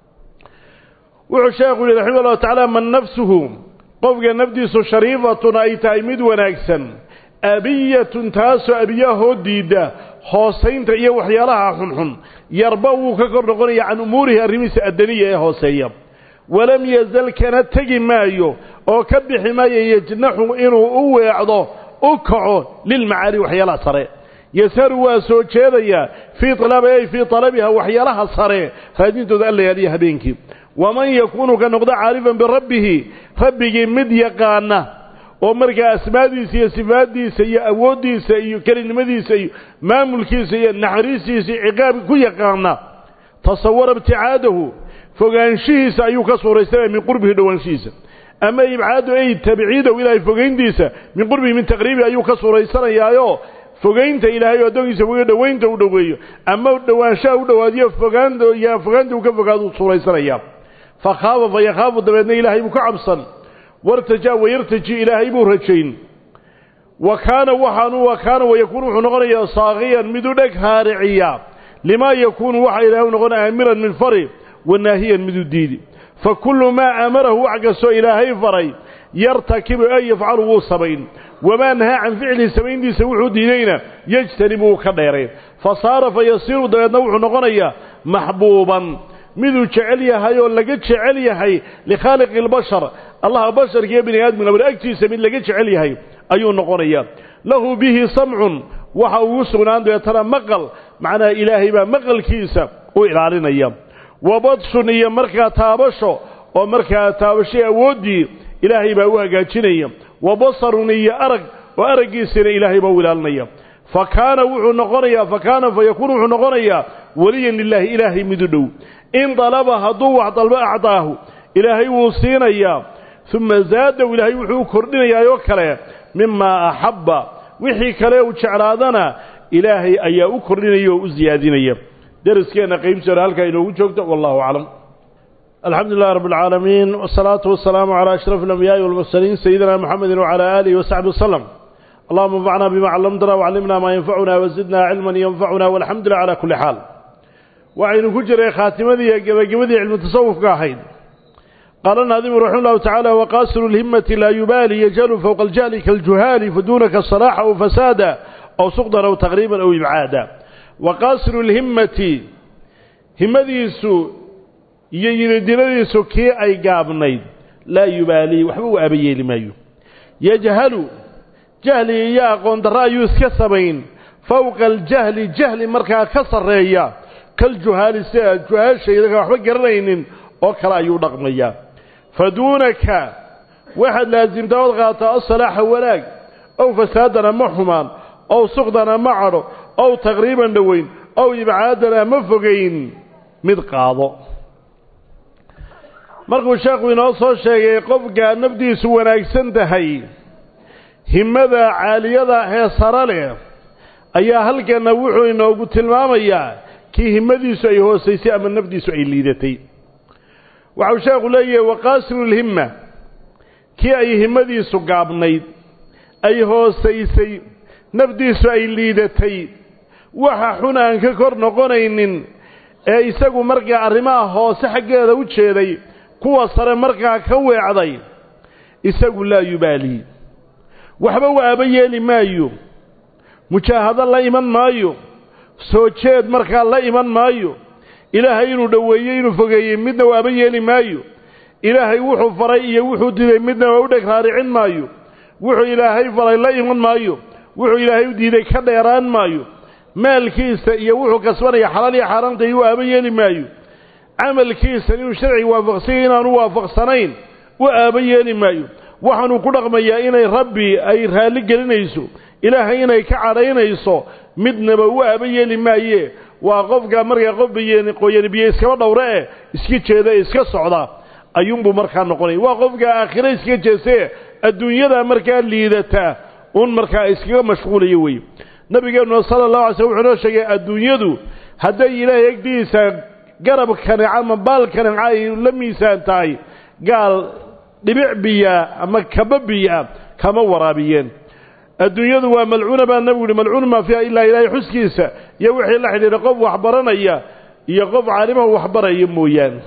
wuxuu sheekhu yihi raximah llahu tacaala man nafsuhu qofka nafdiisu shariifatun ay tahay mid wanaagsan abiyatun taasoo abiyahoo diidda hoosaynta iyo waxyaalaha xunxun yarba wuu ka kor noqonaya can umuurihi arrimihiisa addaniya ee hooseeya walam yazal kana tegi maayo oo ka bixi maayo yajnaxu inuu u weecdo u kaco lilmacaali waxyaalaha sare yasaru waa soo jeedayaa fii alabi ay fii talabiha waxyaalaha sare raadintooda allayaaliya habeenkii waman yakuunu ka noqdo caarifan birabbihi rabbigii mid yaqaana oo markaa asmaadiisa iyo sifaaddiisa iyo awooddiisa iyo kelinimadiisa iyo maamulkiisa iyo naxariistiisa iyo ciqaabka ku yaqaana tasawara ibticaadahu fogaanshihiisa ayuu ka suuraysanaya min qurbihi dhowaanshihiisa ama ibcaadu ay tabciidahu ilaahay fogayntiisa min qurbihi min taqriibihi ayuu ka suuraysanayaayo fogaynta ilaahay oo addoonkiisa fogeeyo dhowaynta u dhoweeyo ama dhowaanshaha u dhowaadiyo fogaanta iyo fogaanta uu ka fogaado suuraysanayaa fa khaafa fa yakhaafu dabeedna ilaahay buu ka cabsan wartajaa wayartaji ilaahay buu rajayn wa kaana waxaanu wa kaana wayakuunu wuxuu noqonayaa saaqiyan mid u dheg haariciya limaa yakuunu waxa ilaahay u noqon aamiran min fari wanaahiyan mid u diidi fa kullu maa aamarahu wax kastoo ilaahay faray yartakibu ay yafcalu wuu samayn wamaa nahaa can ficlihi samayntiisa wuxuu diidayna yejtanibu wuu ka dheerayn fa saara fa yasiiru dabeedna wuxuu noqonayaa maxbuuban miduu jecel yahay oo laga jecel yahay likhaaliqi albashar allaha basharka iyo bini aadmiga bal agtiisa mid laga jecel yahay ayuu noqonayaa lahu bihi samcun waxa ugu sugnaan deetana maqal macnaha ilaahay baa maqalkiisa u ilaalinaya wa badshun iyo markaa taabasho oo markaa taabashay awooddii ilaahay baa u hagaajinaya wa basarun iyo arag oo araggiisana ilaahay baa u ilaalinaya fa kaana wuxuu noqonayaa fa kaana fa yakuunu wuxuu noqonayaa weliyan lilaahi ilaahay midu dhow in dalaba hadduu wax dalbo acdaahu ilaahay wuu siinayaa uma zaadahu ilaahay wuxuu u kordhinayaa oo kale mimaa axabba wixii kale uu jeclaadana ilaahay ayaa u kordhinaya oo u siyaadinaya deriskeenna qaybteena halkaa inoogu joogto wallahu aclam الحمد لله رب العالمين والصلاة والسلام على أشرف الأنبياء والمرسلين سيدنا محمد وعلى آله وصحبه وسلم اللهم انفعنا بما علمتنا وعلمنا ما ينفعنا وزدنا علما ينفعنا والحمد لله على كل حال وعين كجر خاتمة قبل علم التصوف قاحين قال الناظم رحمه الله تعالى وقاسر الهمة لا يبالي يجهل فوق الجهل كالجهال فدونك الصلاح أو فسادا أو سقطا أو تقريبا أو إبعادا وقاسر الهمة همديسو iyo yididiladiisu kii ay gaabnayd laa yubaalii waxba u aabayeeli maayo yajhalu jahli iyo aqoon darro ayuu iska samayn fowqa aljahli jahli markaa ka sarreeya kaljuhaali si aad juhaashaydaga waxba garanaynin oo kale ayuu dhaqmayaa fa duunaka waxaad laasimtaa ood qaataa asalaaxa wanaag ow fasaadana ma xumaan ow suqdana ma cadho ow taqriiban dhoweyn ow ibcaadana ma fogayn mid qaado markuu sheekhu inoo soo sheegay qofka nafdiisu wanaagsan tahay himmada caaliyada ee sare leh ayaa halkana wuxuu inoogu tilmaamayaa kii himmadiisu ay hoosaysay ama nafdiisu ay liidatay waxau sheekhu leeyahay waqaasirulhimma kii ay himmadiisu gaabnayd ay hoosaysay nafdiisu ay liidatay waxa xun aan ka kor noqonaynin ee isagu markaa arrimaha hoose xaggeeda u jeeday kuwa sare markaa ka weecday isagu laa yubaalii waxba u aaba yeeli maayo mujaahado la iman maayo soo jeed markaa la iman maayo ilaahay inuu dhoweeyey inuu fogeeyey midna u aaba yeeli maayo ilaahay wuxuu faray iyo wuxuu diiday midna waa u dheg raaricin maayo wuxuu ilaahay faray la iman maayo wuxuu ilaahay u diiday ka dheeraan maayo maalkiisa iyo wuxuu kasbanaya xalaal iyo xaaraanta iyo u aaba yeeli maayo camalkiisa inuu sharci waafaqsanya inaanu waafaqsanayn u aaba yeeli maayo waxaanuu ku dhaqmayaa inay rabbi ay raalli gelinayso ilaahay inay ka cadhaynayso midnaba u aaba yeeli maaye waa qofka markaa qof biyen qoyani biyo iskaba dhowre eh iska jeeda ee iska socda ayuunbuu markaa noqonaya waa qofka aakhire iska jeesee adduunyada markaa liidata un markaa iskaga mashquulaya weye nabigeenuna sala allahu alay slm wuxuu noo sheegay adduunyadu hadday ilaahay egdiisa garab kaneca ama baal kaneca ay la miisaan tahay gaal dhibic biyaa ama kaba biyaa kama waraabiyeen adduunyadu waa malcuuna baa nabigu yihi malcuun maa fiiha ilaa ilaahay xuskiisa iyo wixii la xidhiidha qof waxbaranaya iyo qof caalimaha waxbaraya mooyaane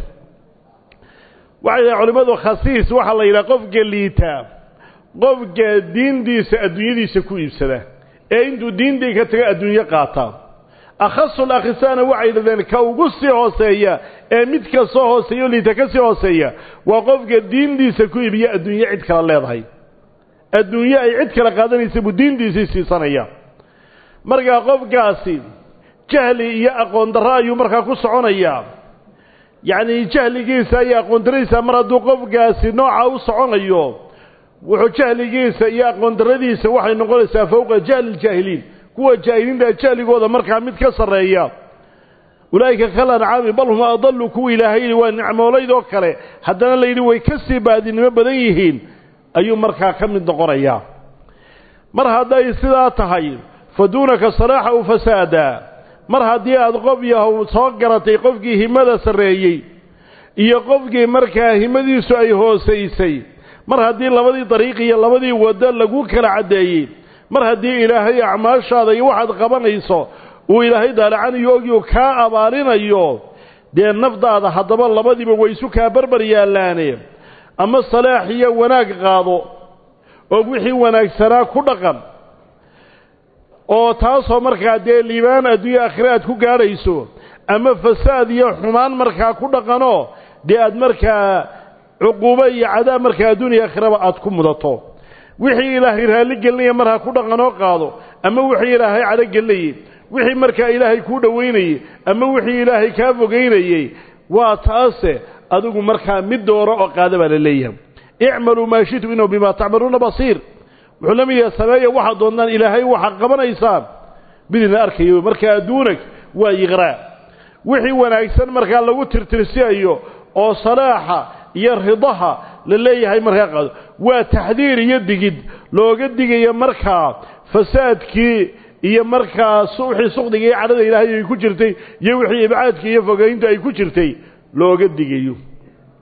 waxay dhahay culimmadu khasiis waxaa la yidhaha qofka liitaa qofka diintiisa adduunyadiisa ku iibsada ee intuu diintii ka taga adduunyo qaata akhasul akhisaana waxay yidhahdeen ka ugu sii hooseeya ee mid ka soo hooseeya o liita ka sii hooseeya waa qofka diintiisa ku iibiya adduunyo cid kale leedahay adduunyo ay cid kale qaadanaysa buu diintiisii siisanaya markaa qofkaasi jahli iyo aqoon darro ayuu markaa ku soconayaa yacnii jahligiisa iyo aqoon darradiisa mar hadduu qofkaasi nooca u soconayo wuxuu jahligiisa iyo aqoon darradiisa waxay noqonaysaa fowqa jahli ljaahiliin kuwa jaahiliinta jahligooda markaa mid ka sarreeya ulaa'ika kal ancaami bal hum adallu kuwa ilaahay yidhi waa nicmoolaydoo kale haddana la yidhi way ka sii baadinimo badan yihiin ayuu markaa ka mid noqonayaa mar hadday sidaa tahay fa duunaka salaaxa u fasaada mar haddii aad qof yahow soo garatay qofkii himmada sarreeyey iyo qofkii markaa himmadiisu ay hoosaysay mar haddii labadii dariiq iyo labadii waddo lagu kala caddeeyey mar haddii ilaahay acmaashaada iyo waxaad qabanayso uu ilaahay daalacanayo ogyo kaa abaalinayo dee nafdaada haddaba labadiiba way isu kaa barbar yaallaane ama salaax iyo wanaag qaado oo wixii wanaagsanaa ku dhaqan oo taasoo markaa dee liibaan adduunya aakhire aad ku gaadhayso ama fasaad iyo xumaan markaa ku dhaqanoo dee aad markaa cuquubo iyo cadaab markaa adduuniya aakhiraba aad ku mudato wixii ilaahay raalli gelinaya mar ha ku dhaqanoo qaado ama wixii ilaahay cadho gelinayey wixii markaa ilaahay kuu dhowaynayey ama wixii ilaahay kaa fogaynayey waa taase adigu markaa mid dooro oo qaada baa la leeyahay icmaluu maa shitu inuu bimaa tacmaluuna basiir wuxuu la mid yahay sameeya waxaad doontaan ilaahay waxaad qabanaysaan midina arkayo markaa adduunag waa yiqraa wixii wanaagsan markaa lagu tirtirsiayo oo salaaxa iyo ridaha la leeyahay markaa qaado waa taxdiir iyo digid looga digayo markaa fasaadkii iyo markaa wixii suqdiga iyo cadhada ilaahay ay ku jirtay iyo wixii ibcaadka iyo fogaynta ay ku jirtay looga digayo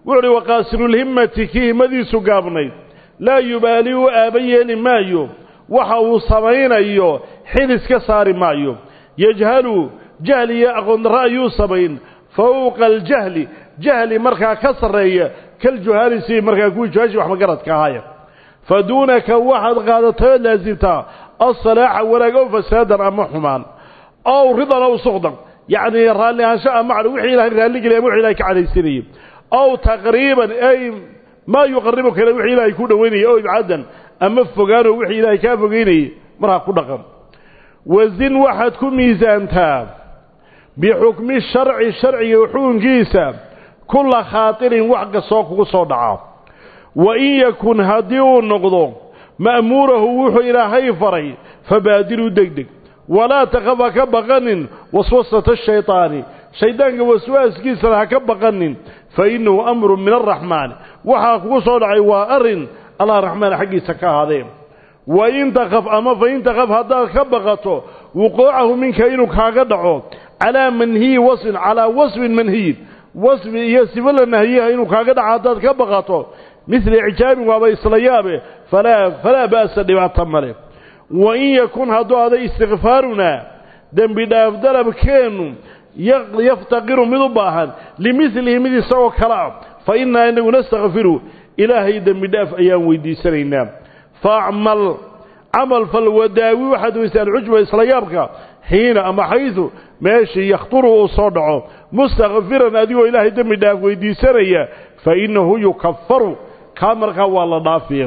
wuxu uhi waqaasirulhimmati kii himmadiisu gaabnayd laa yubaali u aaba yeeli maayo waxa uu samaynayo xil iska saari maayo yajhalu jahli iyo aqoondarro ayuu samayn fawqa aljahli jahli markaa ka sarreeya kaljuhaali sidii markaa kuwii juhaashi wax magaradka ahaaya fa duunaka waxaad qaadatay ood laasimtaa alsalaaxa wanaag ow fasaadan ama xumaan ow ridan ow suqdan yacnii raalli ahaansho ama cadho wixii ilahay raalligeliya ama wixi ilahay ka cadhaysanayay ow taqriiban ay maa yuqaribu kale wixii ilaahay ku dhowaynaya ow ibcadan ama fogaanoo wixii ilaahay kaa fogeynayay markaa ku dhaqan wasin waxaad ku miisaantaa bixukmi sharci sharciga xukunkiisa kulla khaatirin wax kastoo kugu soo dhaca wa in yakun haddii uu noqdo ma'muurahu wuxuu ilaahay faray fabaadiruu degdeg walaa takaf ha ka baqanin waswasata shaydaani shayddaanka waswaaskiisana ha ka baqanin fa innahu amrun min alraxmaani waxaa kugu soo dhacay waa arrin allah raxmaan xaggiisa ka ahaadee wa in takaf ama fa in takaf haddaad ka baqato wuquucahu minka inuu kaaga dhaco calaa manhiyi wasfin calaa wasfin manhiyin wasfi iyo sifo la nahiyaha inuu kaaga dhaco haddaad ka baqato midla icaabin waaba isla yaabe falaa falaa ba'sa dhibaato male wa in yakun hadduu aday istikfaarunaa dembi dhaaf dalabkeennu yaftaqiru mid u baahan limilihi mid isagoo kale ah fa innaa inagu nastakfiru ilaahay dembi dhaaf ayaan weydiisanaynaa faacmal camal fal wadaawi waxaad weysay alcujba isla yaabka xiina ama xaydu meeshii yakhturu uu soo dhaco mustakfiran adigoo ilaahay dembi dhaaf weydiisanaya fa innahu yukafaru kaa markaa waa la dhaafiya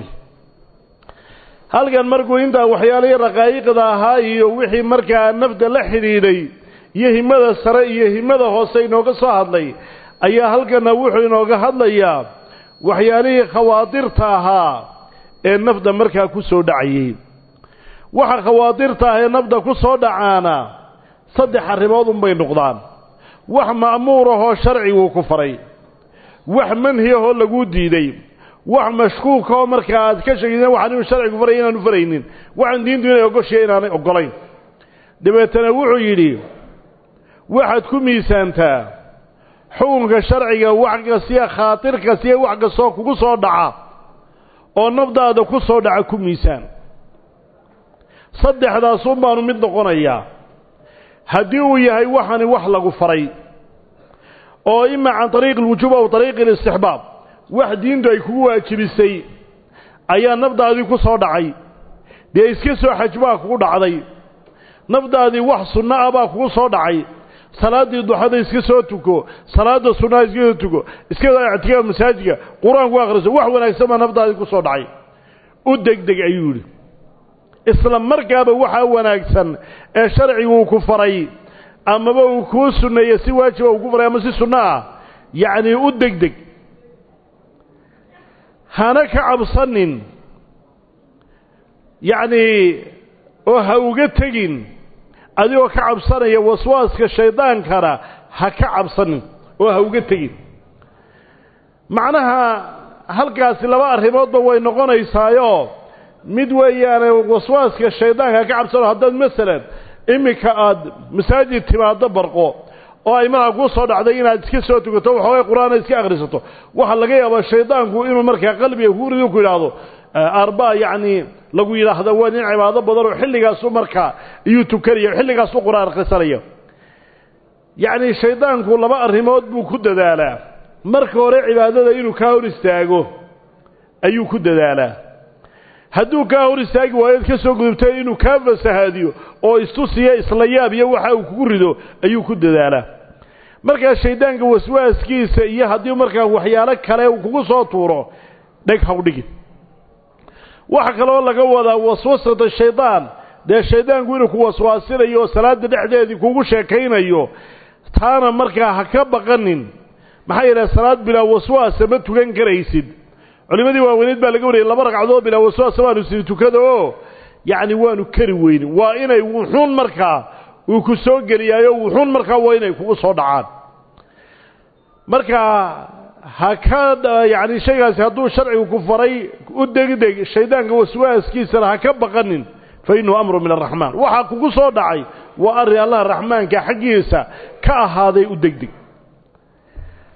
halkan markuu intaa waxyaalihii raqaa'iqda ahaa iyo wixii markaa nafda la xidhiidhay iyo himada sare iyo himada hoose inooga soo hadlay ayaa halkana wuxuu inooga hadlayaa waxyaalihii khawaadirta ahaa ee nafda markaa ku soo dhacayey waxa khawaadirta ah ee nafda ku soo dhacaana saddex arrimood unbay noqdaan wax ma'muur ahoo sharciguu ku faray wax manhi ahoo laguu diiday wax mashkuuka oo markaa aad ka sheegaysa waxaan inuu sharcigu faraya inaanu faraynin waxaan diintu inay ogoshiya inaanay ogolayn dabeetana wuxuu yidhi waxaad ku miisaantaa xukunka sharciga wax kastiya khaatir kastiya wax kastoo kugu soo dhaca oo nafdaada ku soo dhaca ku miisaan saddexdaasun baanu mid noqonayaa haddii uu yahay waxani wax lagu faray oo ima can ariiqi alwujuub aw ariiqi alistixbaab wax diintu ay kugu waajibisay ayaa nafdaadii ku soo dhacay dee iska soo xaj baa kugu dhacday nafdaadii wax sunno ah baa kugu soo dhacay salaaddii duxada iska soo tuko salaadda sunnaha iska soo tuko iska ictikaaf masaajidka qur-aanku akhriso wax wanaagsan baa nafdaadii ku soo dhacay u degdeg ayuu yidhi isla markaaba waxaa wanaagsan ee sharciguu ku faray amaba uu kuu sunneeyey si waajiba uu ku faray ama si sunno ah yacnii u degdeg hana ka cabsanin yacnii oo ha uga tegin adigoo ka cabsanaya waswaaska shaydaankana ha ka cabsanin oo ha uga tegin macnaha halkaasi laba arrimoodba way noqonaysaayo mid weeyaane waswaaska shaydaanka ha ka cabsano haddaad masalan iminka aada masaajid timaaddo barqo oo ay markaa kuu soo dhacday inaad iska soo tukato waxoogay qur-aana iska akhrisato waxaa laga yaabaa shaydaanku inuu markaa qalbiga ku rido ku yidhaahdo arbaa yacnii lagu yidhaahdo waa nin cibaado badan oo xilligaasu markaa iyuu tukanaya xilligaasu qur-aan akhrisanaya yacnii shaydaanku laba arrimood buu ku dadaalaa marka hore cibaadada inuu kaa hor istaago ayuu ku dadaalaa hadduu kaa hor istaagi waayood ka soo gudubtay inuu kaa fasahaadiyo oo istusiya isla yaab iyo waxa uu kugu rido ayuu ku dadaalaa markaa shayddaanka waswaaskiisa iyo haddii markaa waxyaalo kale uu kugu soo tuuro dheg hawdhigin waxa kaloo laga wadaa waswasata shaydaan dee shayddaanku inuu ku waswaasinayo oo salaadda dhexdeedii kugu sheekaynayo taana markaa ha ka baqanin maxaa yidhaha salaad bilaa waswaasa ma tukan karaysid culimadii waaweyneed baa laga wariyay laba ragcadood bilaa waswaasa waanu sii tukada oo yacni waanu kari weynin waa inay wuxuun markaa uu ku soo geliyaayo wuxuun markaa waa inay kugu soo dhacaan marka ha ka yacni shaygaasi hadduu sharcigu ku faray u degdeg shaydaanka waswaaskiisana ha ka baqanin fa innahu amru min araxmaan waxaa kugu soo dhacay waa arrin allah raxmaanka xaggiisa ka ahaaday u degdeg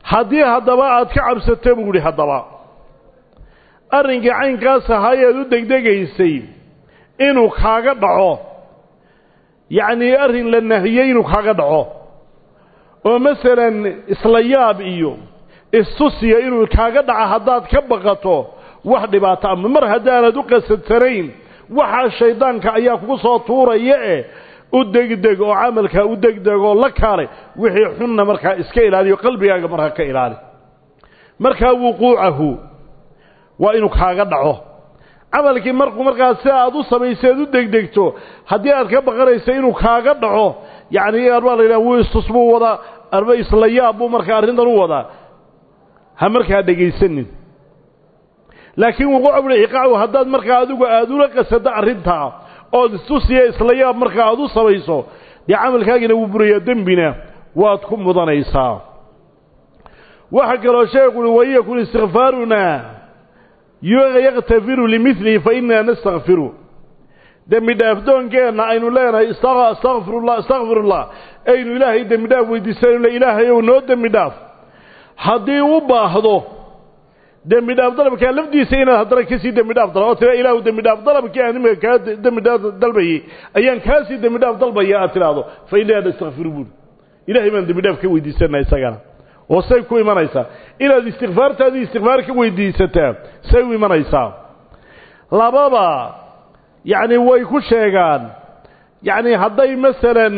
haddii haddaba aad ka cabsato buu idhi haddaba arrinkii caynkaas ahaayeed u degdegaysay inuu kaaga dhaco yacnii arrin la nahiyey inuu kaaga dhaco oo masalan isla yaab iyo istusiya inuu kaaga dhaco haddaad ka baqato wax dhibaato ama mar haddaanad u qasadsanayn waxaa shaydaanka ayaa kugu soo tuuraya eh u degdeg oo camalkaa u degdeg oo la kaalay wixii xunna markaa iska ilaaliyo qalbigaaga markaa ka ilaali markaa wuquucahu waa inuu kaaga dhaco camalkii markuu markaa si aad u samayseed u degdegto haddii aad ka baqanaysa inuu kaaga dhaco yacni arbaa la yidhaha wuu istus buu wadaa arba isla yaab buu markaa arrintan u wadaa ha markaa dhegaysanin laakiin wuquuca buli iqaacu haddaad markaa adigu aada ula qasado arrintaa ood istusiya isla yaab markaa aad u samayso dee camalkaagina wuu burayaa dembina waad ku mudanaysaa waxaa kaloo sheekhu uhi wayakun istikfaaruna yaktafiru limilihi fa innaa nastakfiru dembi dhaafdoonkeenna aynu leenahay astakfirullah astakfirullah aynu ilaahay dembi dhaaf weydiisanayno ilaahayow noo dembi dhaaf haddii u baahdo dembi dhaaf dalabkaa lafdiisa inaad haddana kasii dembi dhaaf dala oo tira ilaahu dembi dhaaf dalabkii aan imika kaa dembi dhaaf dalbayey ayaan kaasii dembi dhaaf dalbaya aad tidhaahdo fa innaa nastakfiru buuri ilahay baan dembi dhaaf ka weydiisanaa isagana oo say ku imanaysaa inaad istikfaartaadii istikfaar ka weydiisataa say u imanaysaa lababa yacni way ku sheegaan yacni hadday masalan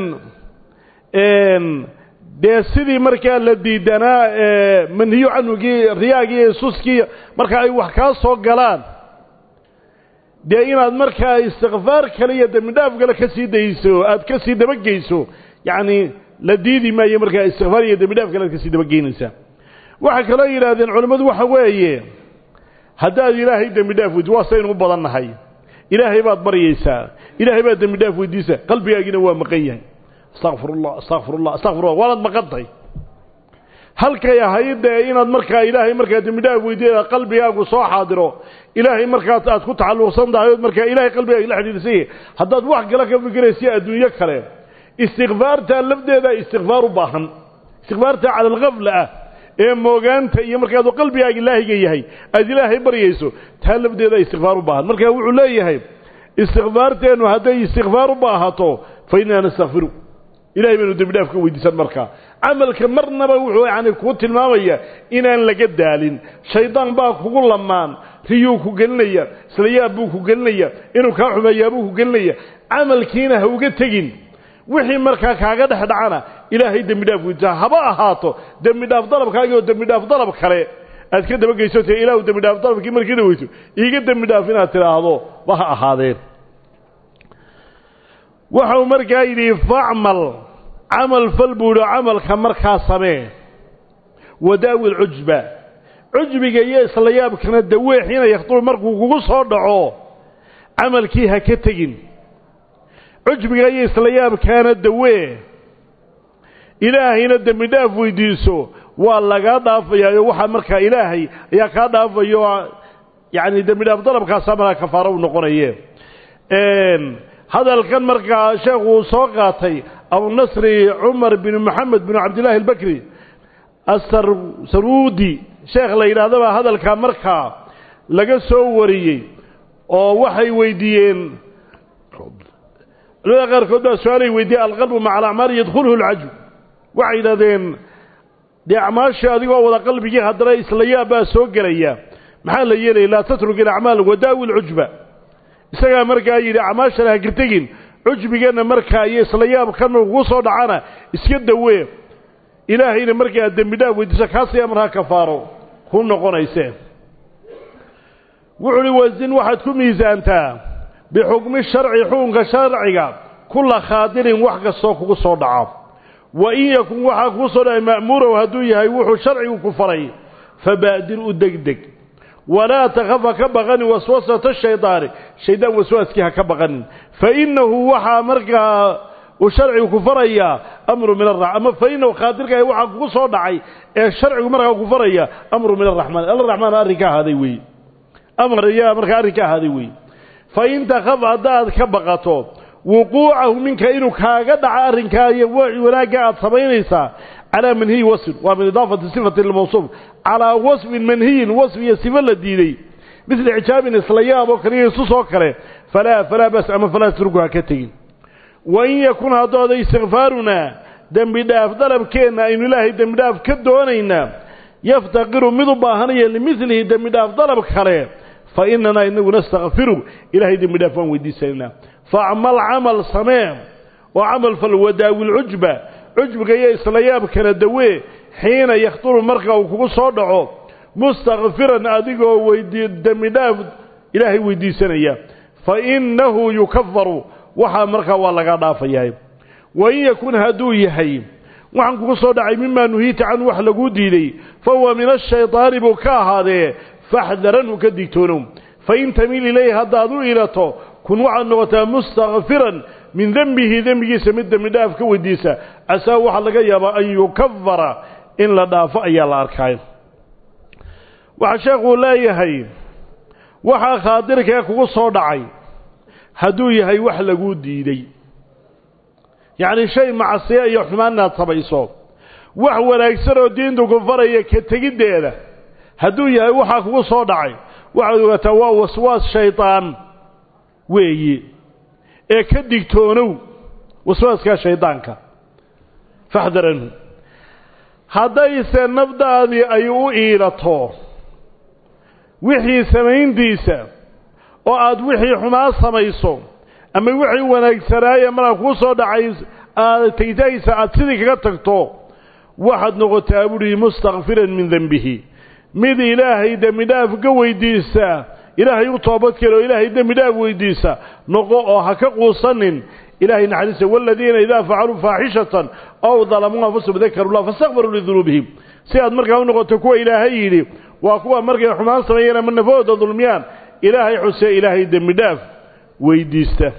dee sidii markaa la diidanaa manhiyo canugii riyaagii iyo suskii marka ay wax kaa soo galaan dee inaad markaa istikfaar kale iyo dembi dhaaf kale ka sii dayso aad ka sii dabageyso yacni la diidi maayo markaa istikfaar iyo dembi dhaaf kale aad ka sii dabageynaysaa waxay kaloo yidhaahdeen culimmadu waxa weeye haddaad ilaahay dembi dhaaf weydi waa saynu u badan nahay ilaahay baad baryaysaa ilaahay baad dembi dhaaf weydiisa qalbigaagina waa maqan yahay astaqfirullah astaqfirullah astaqfirullah waanaad maqantay halkay ahayd dee inaad markaa ilaahay markaa dembi dhaaf weydiida qalbigaagu soo xaadiro ilaahay markaas aad ku tacalluqsan tahay ood markaa ilaahay qalbigaaga la xidhiidhsan yahay haddaad wax kale ka fikiraysa adduunyo kale istikfaartaa lafdeeda istikfaar u baahan istikfaartaa cala alkafla ah ee moogaanta iyo markaadu qalbigaaga ilaahiga yahay aad ilaahay baryayso taa lafdeeda istikfaar u baahan marka wuxuu leeyahay istikfaarteennu hadday istikfaar u baahato fa innaa nastakfiru ilahay baynu dembi dhaaf ka weydiisan markaa camalka marnaba wuxuu yani kuu tilmaamaya inaan laga daalin shaydaan baa kugu lamaan riyuu ku gelinaya isla yaab buu ku gelinaya inuu kaa xumeeyaa buu ku gelinaya camalkiina ha uga tegin wixii markaa kaaga dhex dhacana ilaahay dembi dhaaf weydiisa haba ahaato dembi dhaaf dalabkaagii oo dembi dhaaf dalab kale aad ka dabageyso te ilaahu dembi dhaaf dalabkii markii dhaweyso iiga dembi dhaaf inaad tidhaahdo ba ha ahaadeen waxau markaa yidhi facmal camal fal buu idhi camalka markaa samee wadaawi lcujba cujbiga iyo isla yaabkana dawee xiina yakhtulu markuu kugu soo dhaco camalkii ha ka tegin cujbiga iyo isla yaabkaana dawee ilaahayna dembi dhaaf weydiiso waa lagaa dhaafayaayo waxaa markaa ilaahay ayaa kaa dhaafayo yacni dembi dhaaf dalabkaasaa markaa kafaaro u noqonaye hadalkan markaa sheekhu uu soo qaatay abunasri cumar bin moxamed bin cabdillaahi albakri asarsaruudi sheekh la yidhaahdabaa hadalkaa markaa laga soo wariyey oo waxay weydiiyeen culimada qaarkood baa su-aalay weydiiyey alqalbu maca alacmaali yadkhuluhu alcajb waxay yidhahdeen dee acmaashii adigoo wada qalbigii haddana isla yaab baa soo gelaya maxaa la yeelaya laa tatruk ilacmaal wadaawi lcujba isagaa markaa yidhi acmaashana ha kirtegin cujbigeenna markaa iyo isla yaabkan kugu soo dhacana iska dawee ilaahayna markaa dembi dhaaf weydiisa kaasaya markaa kafaaro ku noqonaysee wuxu uhi wasin waxaad ku miisaantaa bixukmi sharci xukunka sharciga kulla khaadirin wax kastoo kugu soo dhaco wa in yakun waxaa kugu soo dhacay ma'muurow hadduu yahay wuxuu sharcigu ku faray fabaadir u degdeg walaa takaf ha ka baqanin waswasata shaydaani shaydaan waswaaskii ha ka baqanin fa innahu waxaa markaa uu sharcigu ku farayaa amru min ara ama fa inahu khaadirka waxaa kugu soo dhacay ee sharcigu markaa ku faraya amru min araxmaan alraxmaan arrin ka ahaaday weeye amar ayaa markaa arrin ka ahaaday weeye fa in takaf haddaad ka baqato wuquucahu minka inuu kaaga dhaco arrinkaa iyo wanaagga aad samaynaysaa calaa manhiyi wasfin waa min idaafati sifati lmawsuuf calaa wasfin manhiyin wasf iyo sifo la diiday midla xijaabin isla yaab oo kaliya isus oo kale falaa falaa bas ama falaa turgu ha ka tegin wain yakun haddooda istikfaarunaa dembi dhaaf dalabkeenna aynu ilaahay dembi dhaaf ka doonaynaa yaftaqiru mid u baahanaya limilihi dembi dhaaf dalab kale fa inanaa inagu nastakfiru ilahay dembi dhaaf waan weydiisanaynaa facmal camal samee oo camal fal wadaawil cujba cujbiga iyo isla yaabkana dawee xiina yakhturu marka uu kugu soo dhaco mustakfiran adigoo weydii dembi dhaaf ilaahay weydiisanaya fa innahu yukafaru waxaa markaa waa laga dhaafayaa wain yakun hadduu yahay waxaan kugu soo dhacay mimaa nuhiita canhu wax laguu diiday fa huwa min ashaydaani buu ka ahaadee faxdaranhu ka digtoonow fain tamil ilayhi haddaad u ilato kun waxaad noqotaa mustakfiran min dembihi dembigiisa mid dembi dhaaf ka weydiisa casaa waxaa laga yaabaa an yukafara in la dhaafo ayaa la arkaayo waxaa sheekuu leeyahay waxaa khaadirkee kugu soo dhacay hadduu yahay wax laguu diiday yacni shay macsiya iyo xumaan inaad samayso wax wanaagsan oo diintu ku faraya ka tegiddeeda hadduu yahay waxaa kugu soo dhacay waxaad ogaataa waa waswaas shaydaan weeyi ee ka digtoonow waswaaskaa shaydaanka faxdaranhu haddayse nafdaadii ay u iilato wixii samayntiisa oo aad wixii xumaan samayso ama wixii wanaagsanaaye markaa kuu soo dhacay aad tegitaankiisa aad sidii kaga tagto waxaad noqotaa buuhi mustakfiran min dembihi mid ilaahay dembi dhaaf ka weydiisa ilaahay u toobadkeena oo ilaahay dembi dhaaf weydiisa noqo oo ha ka quusanin ilahay naxariista waladiina idaa facaluu faaxishatan ow dalamuu anfusahum dakaruu llah fastakfaruu lidunuubihim si aad markaa u noqoto kuwa ilaahay yidhi waa kuwa markay xumaan sameeyeen ama nafahooda dulmiyaan ilaahay xusee ilaahay dembi dhaaf weydiista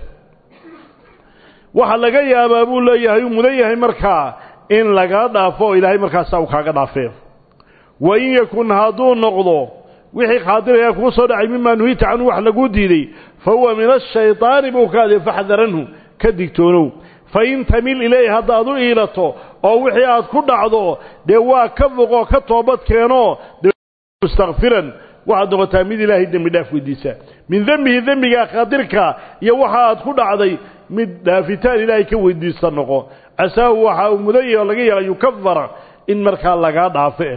waxaa laga yaabaa buu leeyahay uu mudan yahay markaa in lagaa dhaafo oo ilaahay markaasaa uu kaaga dhaafee wain yakun hadduu noqdo wixii khaadiraya kugu soo dhacay mimaa nuhiita canhu wax laguu diiday fa huwa min ashaydaani buu kaadee faxdaranhu ka digtoonow fain tamil ilayhi haddaad u iilato oo wixii aad ku dhacdo dee waa ka foqoo ka toobad keenoo mustakfiran waxaad noqotaa mid ilaahay dembi dhaaf weydiisa min dembihi dembigaa khaadirka iyo waxa aad ku dhacday mid dhaafitaan ilaahay ka weydiista noqo casaahu waxa uu mudan yahay oo laga yaaba yukafara in markaa lagaa dhaafe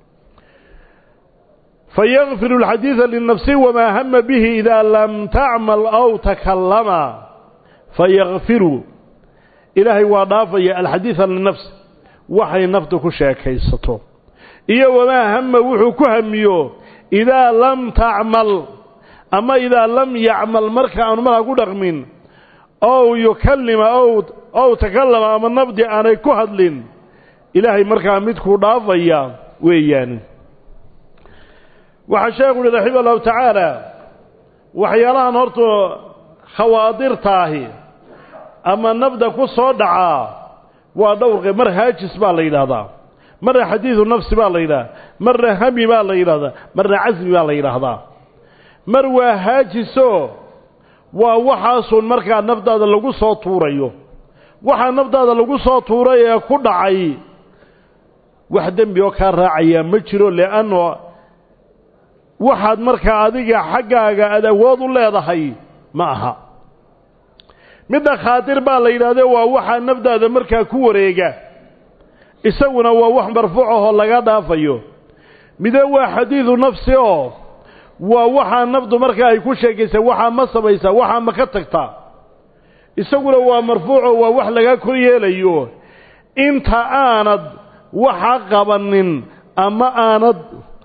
fayakfiru alxadiida linafsi wamaa hama bihi idaa lam tacmal aw takallama fayakfiru ilaahay waa dhaafaya alxadiida linafsi waxay naftu ku sheekaysato iyo wamaa hama wuxuu ku hamiyo idaa lam tacmal ama idaa lam yacmal marka aanu markaa ku dhaqmin ow yukallima ow ow takallama ama nafdi aanay ku hadlin ilaahay markaa midkuu dhaafaya weeyaan waxaa sheekhu uhi raxima allahu tacaala waxyaalahan horta khawaadirtaahi ama nafda ku soo dhacaa waa dhowrqe mar haajis baa la yidhaahdaa marna xadiidu nafsi baa la yidhahdaa marna hami baa la yidhahdaa marna casmi baa la yidhaahdaa mar waa haajiso waa waxaasun markaa nafdaada lagu soo tuurayo waxaa nafdaada lagu soo tuuray ee ku dhacay wax dembi oo kaa raacayaa ma jiro leanno waxaad markaa adiga xaggaaga aad awood u leedahay ma aha midda khaatir baa la yidhahdee waa waxaa nafdaada markaa ku wareega isaguna waa wax marfuuc ahoo laga dhaafayo mide waa xadiidu nafsi oo waa waxaa nafdu markaa ay ku sheekaysa waxaa ma samaysaa waxaa ma ka tagtaa isaguna waa marfuuco waa wax laga kor yeelayo inta aanad waxa qabanin ama aanad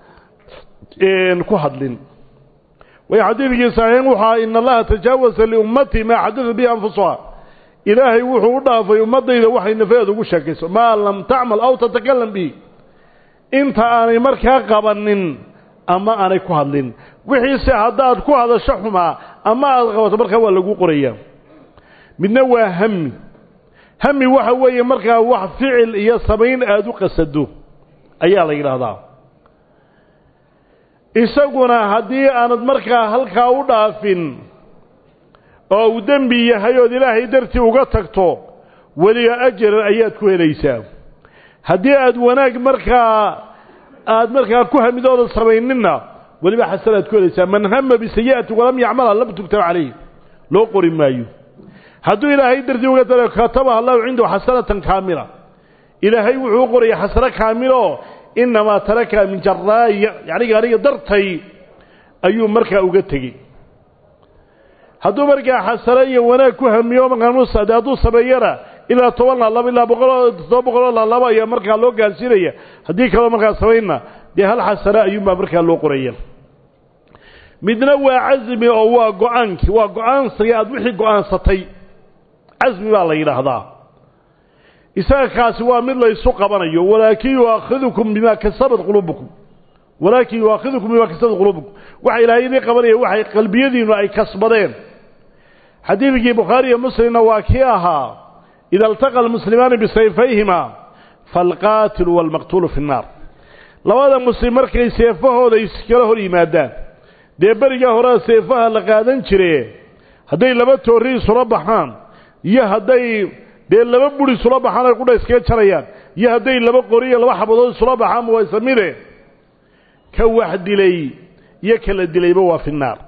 ku hadlin way xadiidkii saxiix waxaa ina allaha tajaawasa liummatii maa xadada bihi anfusuha ilaahay wuxuu u dhaafay ummaddayda waxay nafeeeda ugu sheekayso maa lam tacmal aw tatakalam bihi inta aanay markaa qabanin ama aanay ku hadlin wixiise haddaad ku hadasho xumaa ama aad qabato markaa waa lagu qoraya midna waa hami hami waxa weeye markaa wax ficil iyo samayn aada u qasado ayaa la yidhaahdaa isaguna haddii aanad markaa halkaa u dhaafin oo uu dembi yahay ood ilaahay dartii uga tagto weliga ajaran ayaad ku helaysaa haddii aad wanaag markaa aad markaa ku hamidooda samayninna weliba xasanaad ku helaysaa man hama bisayi'ati walam yacmalha lam tugtab calayh loo qori maayo hadduu ilaahay dartii uga daro katabaha allahu cindahu xasanatan kaamila ilaahay wuxuu u qoraya xasano kaamiloo inamaa taraka min jaraaya yacni aniga dartay ayuu markaa uga tegey hadduu markaa xasano iyo wanaag ku hamiyo markaanusade hadduu sameeyana ilaa toban laalaabo ilaa boqoloo toddoba boqoloo laalaabo ayaa markaa loo gaarsiinaya haddii kaloo markaa samaynna dee hal xasano ayuunbaa markaa loo qoraya midna waa casmi oo waa go-aankii waa go-aansiga aad wixii go-aansatay casmi baa la yidhaahdaa isaga kaasi waa mid laysu qabanayo walaakin yuaakhidukum bimaa kasabat quluubukum walaakin yuaakhidukum bimaa kasabat quluubukum waxa ilaahay idin qabanaya waxay qalbiyadiinu ay kasbadeen xadiidkii bukhaari iyo muslimna waa kii ahaa ida altaqa almuslimaani bisayfayhima faalqaatilu waalmaqtuulu fi nnaar labada muslim markay seefahooda iskala hor yimaadaan dee berigaa horea seefaha la qaadan jire hadday laba toorri isula baxaan iyo hadday dee laba buri isula baxaan ay qudha iskaga jarayaan iyo hadday laba qori iyo laba xabadood isula baxaanba waa isamide ka wax dilay iyo kala dilayba waa fi nnaar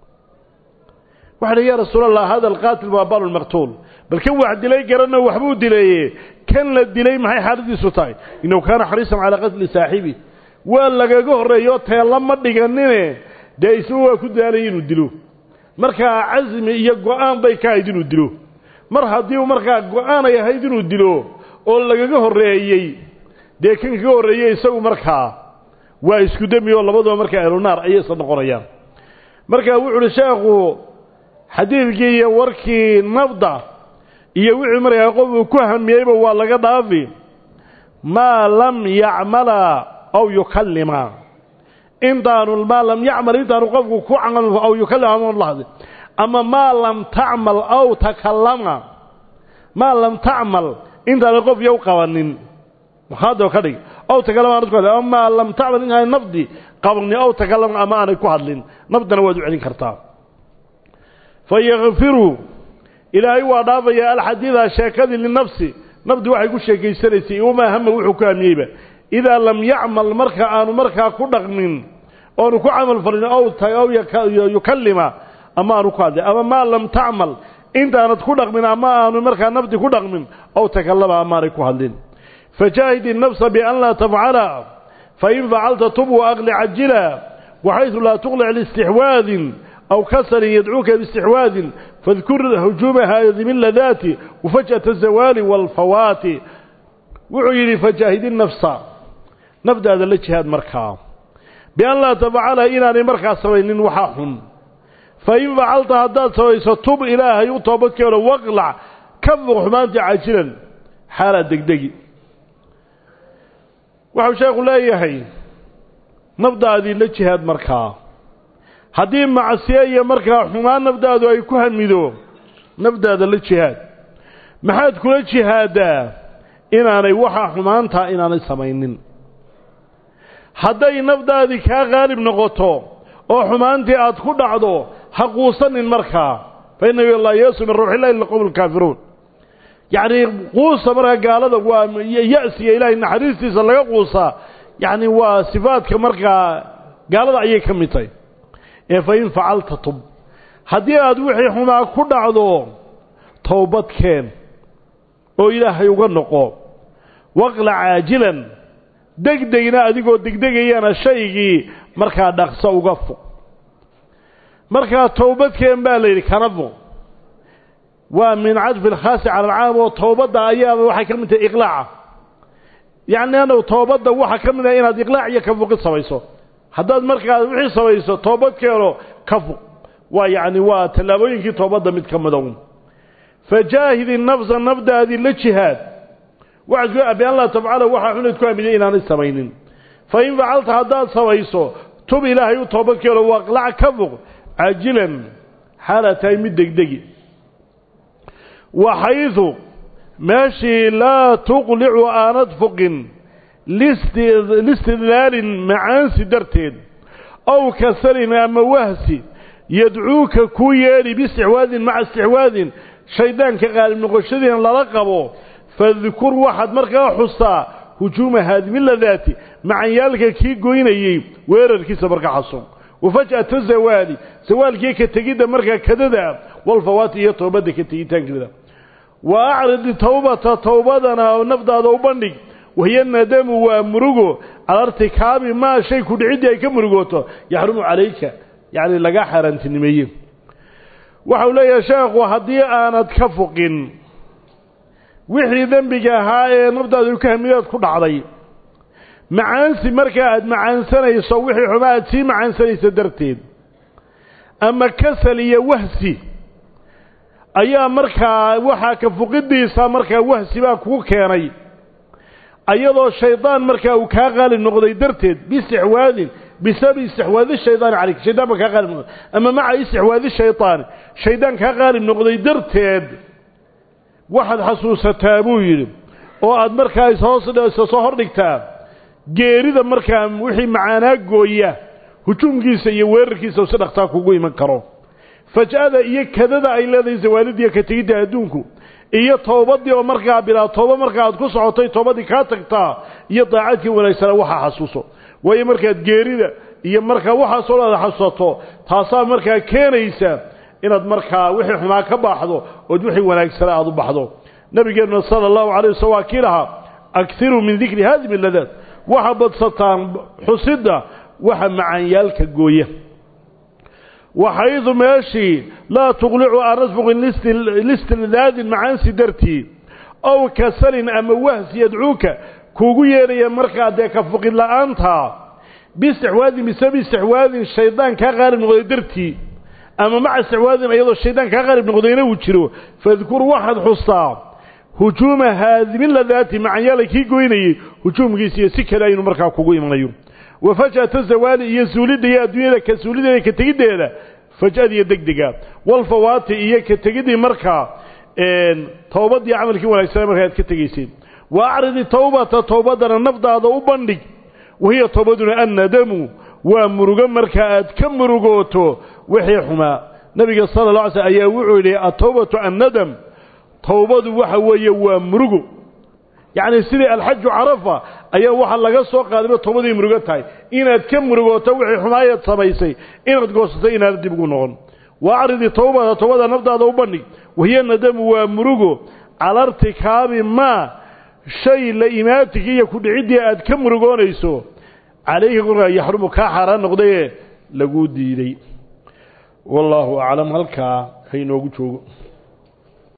waxa dhi ya rasuul allah hada alqaatil waa balu lmaqtuul bal kan wax dilay garanna waxbuu dileeye kan la dilay maxay xaaladiisu tahay innahu kaana xariisan calaa qatli saaxibi waa lagaga horreeyo teella ma dhiganine dee isna waa ku daalay inuu dilo markaa casmi iyo go-aan bay ka ahayd inuu dilo mar haddii u markaa go-aan ay ahayd inuu dilo oo lagaga horreeyey dee kan kaga horreeyey isagu markaa waa isku demi oo labaduba markaa ahlunaar ayay isla noqonayaan marka wuxu uhi sheekhu xadiidkii iyo warkii nafda iyo wixii markaa qof uu ku hamiyeyba waa laga dhaafi maa lam yacmala aw yukallima intaanu maa lam yacmal intaanu qofku ku camal aw yukallim lahdi ama maa lam tacmal aw takallama maa lam tacmal intaanu qof yow qabanin muhaado ka dhig aw takallama aanad ku hadlin ama maa lam tacmal intaanay nafdi qabanin aw takallama ama aanay ku hadlin nafdana waad u celin kartaa fayakfiru ilaahay waa dhaafaya alxadiida sheekadii linafsi nafdi waxay ku sheekaysanaysay wamaa hama wuxuu ku hamiyeyba idaa lam yacmal marka aanu markaa ku dhaqmin oonu ku camal falin aw yukallima ama aanu ku hadlin ama maa lam tacmal intaanad ku dhaqmin ama aanu markaa nafdi ku dhaqmin aw takallama amaanay ku hadlin fajaahid الnafsa bian laa tafcala fain facalta tub waaqli cajila waxayثu laa tuqlic listixwaadin aw kasarin yadcuuka biistixwaadin fadkur hujuuma haadimi ladaati wafajأaة الzawaali wاlfawaati wuxuu yidhi fajaahid الnafsa nafdaada la jihaad markaa bian laa tafcala inaanay markaa samaynin waxaa xun fain facalta haddaad samayso tub ilaahay u toobadkeeno waqlac ka fuq xumaanta cajilan xaalaad degdegi waxau sheekhu leeyahay nafdaadii la jihaad markaa haddii macsiye iyo markaa xumaan nafdaadu ay ku hamido nafdaada la jihaad maxaad kula jihaaddaa inaanay waxaa xumaantaa inaanay samaynin hadday nafdaadii kaa qaalib noqoto oo xumaantii aad ku dhacdo ha quusanin markaa fa innahu laa yasu min ruuxillahi ila qowm alkaafiruun yacnii quusa markaa gaalada waa ya-siga ilaahay naxariistiisa laga quusaa yacni waa sifaadka markaa gaalada ayay ka mid tahay ee fa in facalta tub haddii aad wixii xumaa ku dhacdo towbad keen oo ilaahay uga noqo waqla caajilan degdegna adigoo degdegayana shaygii markaa dhaqso uga fuq markaa towbadkeen baa la yidhi kana fuq waa min cadfi alkhaasi cala alcaam oo towbadda ayaaba waxay ka mid tahay iqlaaca yacni annagu toobadda waxaa ka mid ah inaad iqlaac iyo ka fuqid samayso haddaad markaa wixii samayso toobadkeeno ka fuq waa yacni waa tallaabooyinkii toobadda mid ka midow fajaahidi nafsa nafdaadii la jihaad waxaad ku bian laa tafcala waxaa xunayd ku hamiday inaanay samaynin fa in facalta haddaad samayso tub ilaahay u toobadkeeno waaqlac ka fuq cajilan xaalaad tahay mid degdegi waxaydu meeshii laa tuqlicu aanad fuqin listidlaalin macaansi darteed aw kasarin ama wahsi yadcuuka kuu yeedhi biistixwaadin maca istixwaadin shayddaanka qaalib noqoshadiina lala qabo fadkur waxaad markaa xustaa hujuuma haadimiladaati macanyaalka kii goynayey weerarkiisa markaa xasun wafaj'ata zawaali zawaalkii ka tegidda markaa kadada walfawaati iyo toobadda ka tegitaankeeda wa acridi towbata towbadana nafdaada u bandhig wahiya nadamu waa murugo cala irtikaabi maa shay ku dhiciddii ay ka murugooto yaxrumu calayka yacni laga xaaraantinimeeye waxau leeyahay sheekhu haddii aanad ka fuqin wixii dembiga ahaa ee nafdaadu ka hamidaad ku dhacday macaansi markaa aada macaansanayso wixii xuma aad sii macaansanayso darteed ama kasal iyo wahsi ayaa markaa waxaa ka fuqidiisa markaa wahsi baa kugu keenay ayadoo shaydaan markaa uu kaa qaalib noqday darteed biistixwaadin bisababi istixwaadi shaydaani calayk shaydaan baa kaa qaalib noqday ama maca istixwaadi shaydaani shaydaan kaa qaalib noqday darteed waxaad xasuusataa buu yidhi oo aad markaa ishoos soo hordhigtaa geerida markaa wixii macaanaa gooya hujuumkiisa iyo weerarkiisa si dhaktaa kugu iman karo faj'ada iyo kadada ay leedahay zawaalidiiyo ka tegidda adduunku iyo toobadii oo markaa bilaa tooba markaa aad ku socotay toobadii kaa tagtaa iyo daacadkii wanaagsana waxaa xasuuso waayo markaad geerida iyo markaa waxaasoo dhan aad xasuusato taasaa markaa keenaysa inaad markaa wixii xumaa ka baaxdo ood wixii wanaagsana aada u baxdo nabigeenna sala allahu calay waslam waa kii lahaa akiruu min dikri haadimi ladaad waxa badsataan xusidda waxa macaanyaalka gooya waxaydu meeshii laa tuqlicu aan asbuqin listildaadin macaansi dartii ow kasalin ama wahsi yadcuuka kuugu yeedhaya markaa dee ka fuqid la'aanta biistixwaadin bisababi istixwaadin shaydaan kaa qaalib noqday dartii ama maca istixwaadin iyadoo shaydaan kaa qaalib noqdayna uu jiro fadkur waxaad xustaa hujuuma haadimin ladaati macanyaala kii goynayey hujuumkiisa iyo si kale aynu markaa kugu imanayo wa faj'ata zawaali iyo suulidda iyo adduunyada ka suulideeda ka tegiddeeda faj'adiiyo degdega walfawaati iyo ka tegiddii markaa towbaddii camalkii wanaagsanaa markaa aad ka tegayseen wa acridi towbata towbaddana nafdaada u bandhig wahiya towbaduna annadamu waa murugo markaa aad ka murugooto wixii xumaa nabiga sala la alay slm ayaa wuxuu yidhi atowbatu annadam towbadu waxa weeye waa murugo yacni sidii alxaju carafa ayaa waxaa laga soo qaadayba towbadii murugo tahay inaad ka murugooto wixii xumaayaad samaysay inaad goosato inaad dib ugu noqon wa acridi towbata towbada nafdaada u bandhig wahiya nadamu waa murugo cala irtikaabi maa shay la imaatigii iyo kudhiciddii aad ka murugoonayso calayhi korkaa yaxrumu kaa xaaraan noqdaye laguu diiday wallaahu aclam halkaa haynoogu joogo